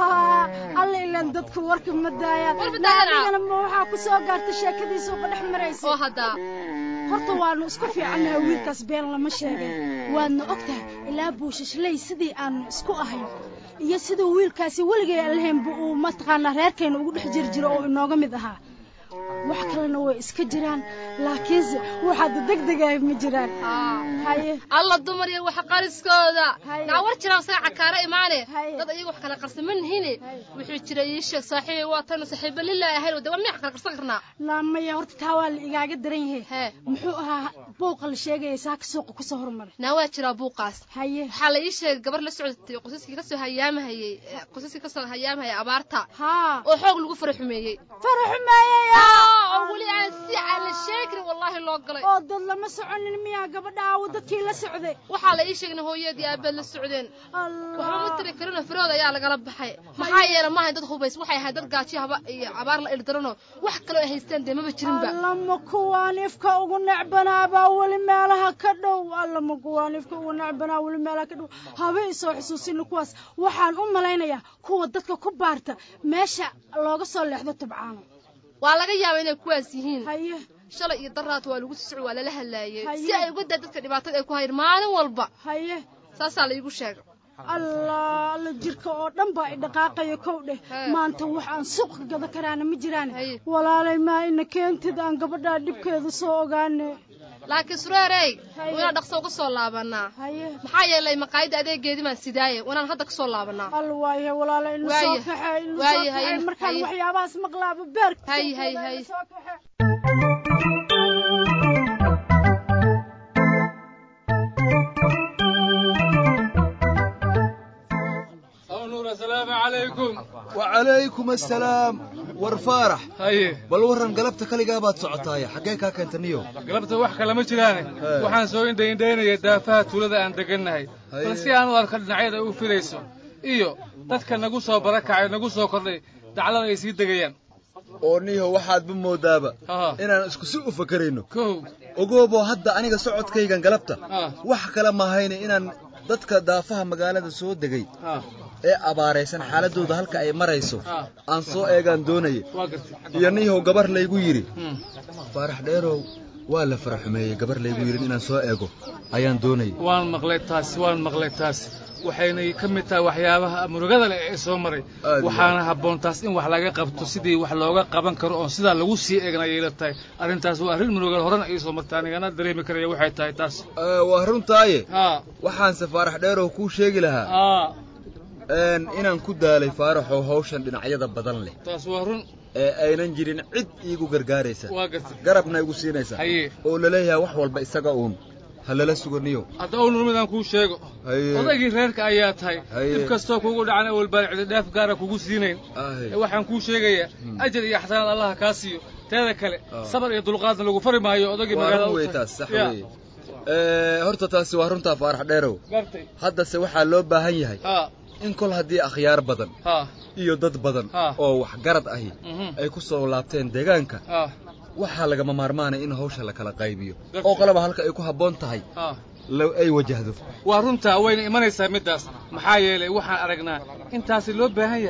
alla ilaan dadku warka ma daayaan adigana ma waxaa ku soo gaartay sheekadiisa uga dhex maraysa oo haddaa horta waanu isku fiicannahay wiilkaas been lama sheegay waadna og tahay ilaa buushashley sidii aanu isku ahayn iyo siduu wiilkaasi weligay allahaynba uu mataqaanaa reerkayna ugu dhex jiri jiro oo inooga mid ahaa wax kalena way iska jiraan laakiinse waxaad degdegahay ma jiraan haye alla dumar iyo wax qariskooda naa war jiraan saga cakaara imaane dad iyaga wax kala qarsan ma nihine wuxuu jira ii sheeg saaxiibay waa tanu saaxiiba lilaahi ahayn de waa miyaa kala qarsan karnaa naamaya horta taa waa la igaaga daran yahay muxuu ahaa buuqa la sheegaya saaka suuqa kusoo hormaray naa waa jiraa buuqaas haye waxaa la ii sheegay gabar la socotay qosaskii kasoo hayaamahayey qosaskii kasoo hayaamahayay abaarta haa oo xoog lagu fara xumeeyey fara xumeeyey oo weli aan si aan la sheegin wallaahi loo galay oo dad lama soconin miyaa gabadha aawo dadkii la socday waxaa la ii sheegna hooyadii aabaad la socdeen waxba ma tiri karinoo firood ayaa lagala baxay maxaa yeele maahay dad hubays waxay ahayd dad gaaji haba iyo abaar la ildaranoo wax kaloo ay haystaan dee maba jirinba allama kuwaan ifka ugu necbanaabaa weli meelaha ka dhow allama kuwaan ifka ugu necbanaa weli meelaha ka dhow haba isoo xusuusina kuwaas waxaan u malaynayaa kuwa dadka ku baarta meesha looga soo leexdo tubcaano waa laga yaabaa inay kuwaas yihiin haye shalay iyo daraad waa lagu socod waa lala hadlaayey si ay uga daa dadka dhibaatada ay ku hayeen maalin walba haye saasaa la iigu sheegay allah alla jirka oo dhan baa i dhaqaaqaya kow dheh maanta wax aan suuqa gada karaana ma jiraan walaalay maa ina keentid aan gabadhaa dhibkeeda soo ogaane laakiin sureerey wanaa dhaqso uga soo laabanaa maxaa yeelay maqaayadda adeegeedii baan sidaaye wanaan hadda kasoo laabanaa al waaye walaala inu soo kaxe inu soo kaxe markaan waxyaabahaas maqlaaba beerka hay hay hay السلام عليكم وعليكم السلام war faarax haye bal warran galabta kaligaa baad socotaaya xaggee kaa keentaniyo galabta wax kale ma jiraane waxaan soo indhaindhaynaya daafaha tuulada aan degannahay bal si aan u arko dhinacyada u filayso iyo dadka nagu soo barakacay nagu soo kordhay daclada ay sii degayaan oo niho waxaadba moodaaba inaan isku si u fakarayno ogooboo hadda aniga socodkaygan galabta wax kale mahayne inaan dadka daafaha magaalada soo degay ee abaaraysan xaaladooda halka ay marayso aan soo eegaan doonaya iyo niihow gabar laygu yidhi faarax dheerow waa la faraxumeeyey gabar laygu yidhi inaan soo eego ayaan doonaya waan maqlay taas waan maqlay taas waxaynay ka mid tahay waxyaabaha murugada leh ee soo maray waxaana habboon taas in wax laga qabto sidii wax looga qaban karo oon sidaa lagu sii eegna ayay la tahay arrintaas waa arrin murugal horena ii soo martay anigana dareemi karaya waxay tahay taas waa runtaaye waxaanse faarax dheerow kuu sheegi lahaa inaan ku daalay faaraxow hawshan dhinacyada badan leh taas waa run ee aynan jirin cid iigu gargaaraysa waa gartay garabna igu siinaysa oo laleeyahay wax walba isaga uun ha lala suganiyo hadda ownur midaan kuu sheego odaygii reerka ayaa tahay dhib kastoo kugu dhacan awal baan cididhaaf gaara kugu siinayn waxaan kuu sheegayaa ajar iyo xasanaad allaha kaa siiyo teeda kale sabar iyo dulqaadna lagu fari maayo odaygii magaalada horta taasi waa runtaa faarax dheerow haddase waxaa loo baahan yahay in kol haddii akhyaar badan iyo dad badan oo waxgarad ahi ay ku soo laabteen deegaanka waxaa lagama maarmaanaya in hawsha la kala qaybiyo oo qalaba halka ay ku habboon tahay ay wajahdo waa runtaa wayna imanaysaa middaas maxaa yeelay waxaan aragnaa intaasi loo baahan yahay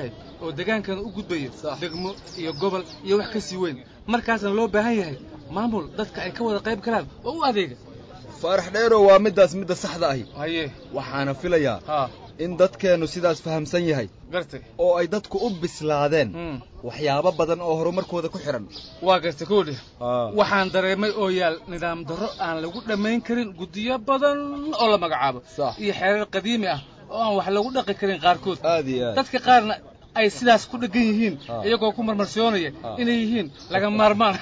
oo deegaankan u gudbayo degmo iyo gobol iyo wax ka sii weyn markaasna loo baahan yahay maamul dadka ay ka wada qayb galaan oo u adeega faarax dheerow waa middaas midda saxda ahi haye waxaana filayaa in dadkeennu sidaas fahamsan yahay gartay oo ay dadku u bislaadeen waxyaabo badan oo horumarkooda ku xidhan waa gartay koodhi waxaan dareemay oo yaal nidaam darro aan lagu dhammayn karin guddiyo badan oo la magacaabo iyo xeerar qadiimi ah oo aan wax lagu dhaqi karin qaarkood aad iyo aad dadka qaarna ay sidaas ku dheggan yihiin iyagoo ku marmarsoonaya inay yihiin laga maarmaan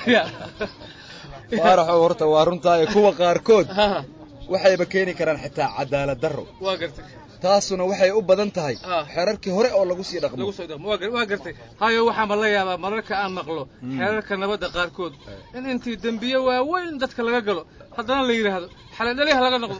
faaraxow horta waa runtaayo kuwa qaarkood waxayba keeni karaan xitaa cadaalad darro waa gartay taasuna waxay u badan tahay xeerarkii hore oo lagu sii dhaqmo waa gartay hayo waxaanba la yaabaa mararka aan maqlo xeerarka nabadda qaarkood in intii dembiye waaweyn dadka laga galo haddana la yidhaahdo xaladhaliha laga noqdo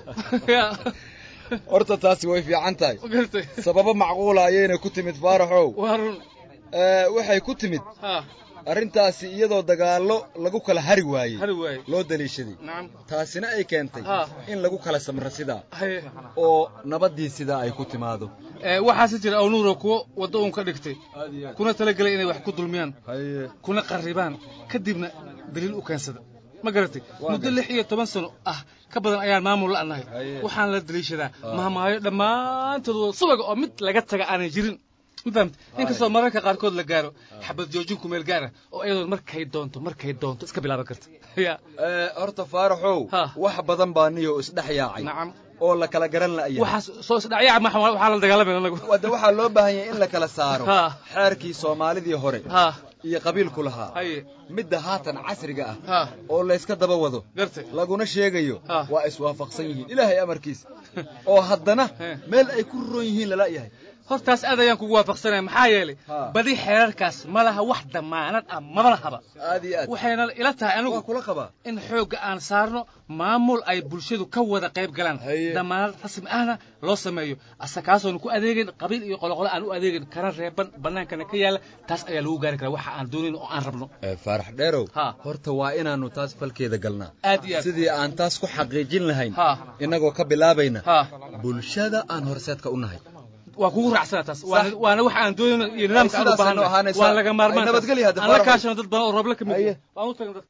horta taasi way fiican tahay sababo macquula ayayna ku timid faaraxow waa run waxay ku timid arrintaasi iyadoo dagaallo lagu kala hari waayey hari waaye loo daliishaday nacam taasina ay keentay Ha. in lagu kala samro sidaa haye oo nabaddii sidaa ay ku timaado ee waxaase jira awnuuro kuwo waddo uun ka dhigtay kuna talagelay inay wax ku dulmiyaan kuna qarribaan kadibna daliil u keensada ma garatay muddo lix iyo toban sano ah ka badan ayaan maamul la'nahay waxaan la daliishadaa mahmaayo dhammaantood wada subaga oo mid laga taga aanay jirin ma fahamta inkastoo mararka qaarkood la gaaro xabad joojin ku meel gaara oo iyadoon markay doonto markay doonto iska bilaaban karta ya horta faaraxow wax badan baa niyo isdhex yaacay oo la kala garan la'yahay waxaas soo isdhacyaca ma waxaa la dagaalamay anagu wadda waxaa loo baahan yahay in la kala saaro Ha. xeerkii soomaalidii hore ha iyo qabiilku lahaa haye midda haatan casriga ah ha oo layska daba wado gartay laguna sheegayo Ha. waa iswaafaqsan yihiin ilaahay amarkiisa oo haddana meel ay ku roon yihiin lala yahay hortaas aad ayaan kugu waafaqsanaya maxaa yeelay badi xeerarkaas ma laha wax damaanad ah maba lahaba aad iyo aad waxayna ila tahay anigu waa kula qabaa in xoogga aan saarno maamul ay bulshadu ka wada qayb galaan damaanad rasmi ahna loo sameeyo asa kaasoonu ku adeegin qabiil iyo qoloqolo aan u adeegin kana reeban bannaankana ka yaala taas ayaa lagu gaari karaa waxa aan doonayn oo aan rabno faarax dheerow Ha. horta waa inaannu taas falkeeda galnaa aad iyo aad sidii aan taas ku xaqiijin lahayn Ha. innagoo ka bilaabayna ha bulshada aan horseedka u nahay waa kugu raacsana taas waana waana waxa aan doonayno iyo nidaamka aan u sidaasaynu baahannahay ahaanaysaa. waa laga maarmaan Ay, nabadgelyo hadda, aan la Faarax. kaashano dad badan oo roble ka mid ah. waan u tagna dad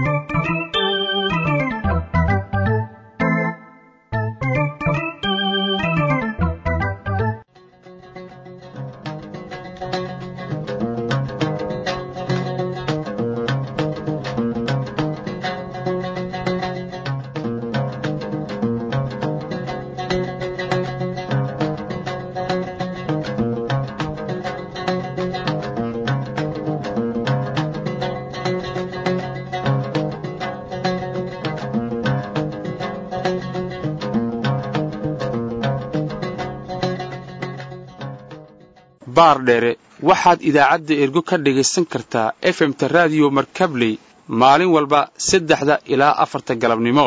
baardheere waxaad idaacadda ergo ka dhagaysan kartaa efemta raadiyo markabley maalin walba saddexda ilaa afarta galabnimo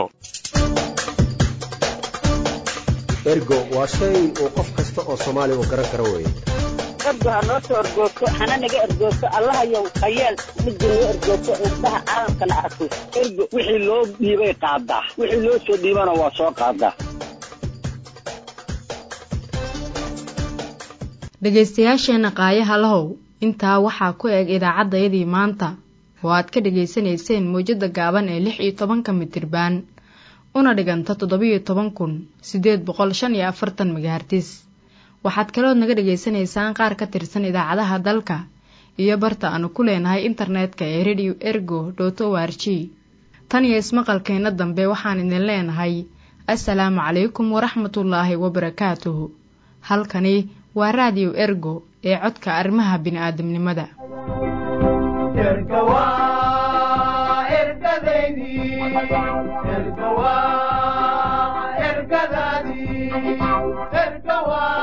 ergo waa shay uu qof kasta oo soomaali uu garan karo weeye ergo ha noo soo ergoogto hana naga ergoogto allahayow hayeel midda noo ergoogto indhaha caalamkana arko ergo wixii loo dhiibay qaadaa wixii loo soo dhiibana waa soo qaadaa dhegaystayaasheenna qaayaha lahow intaa waxaa ku eg idaacaddayadii maanta oo aad ka dhegaysanayseen mawjadda gaaban ee lix iyo tobanka mitirbaan una dhiganta toddobiyo toban kun siddeed boqol shan iyo afartan megahartis waxaad kalood naga dhegaysanaysaan qaar ka tirsan idaacadaha dalka iyo barta aanu ku leenahay internetka ee radio ergo dot o r g tan iyo ismaqalkeenna dambe waxaan idin leenahay assalaamu calaykum waraxmatullaahi wabarakaatuhu halkani waa raadiyo ergo ee codka arrimaha bini'aadamnimada ergadaydi ergadaadii ergawa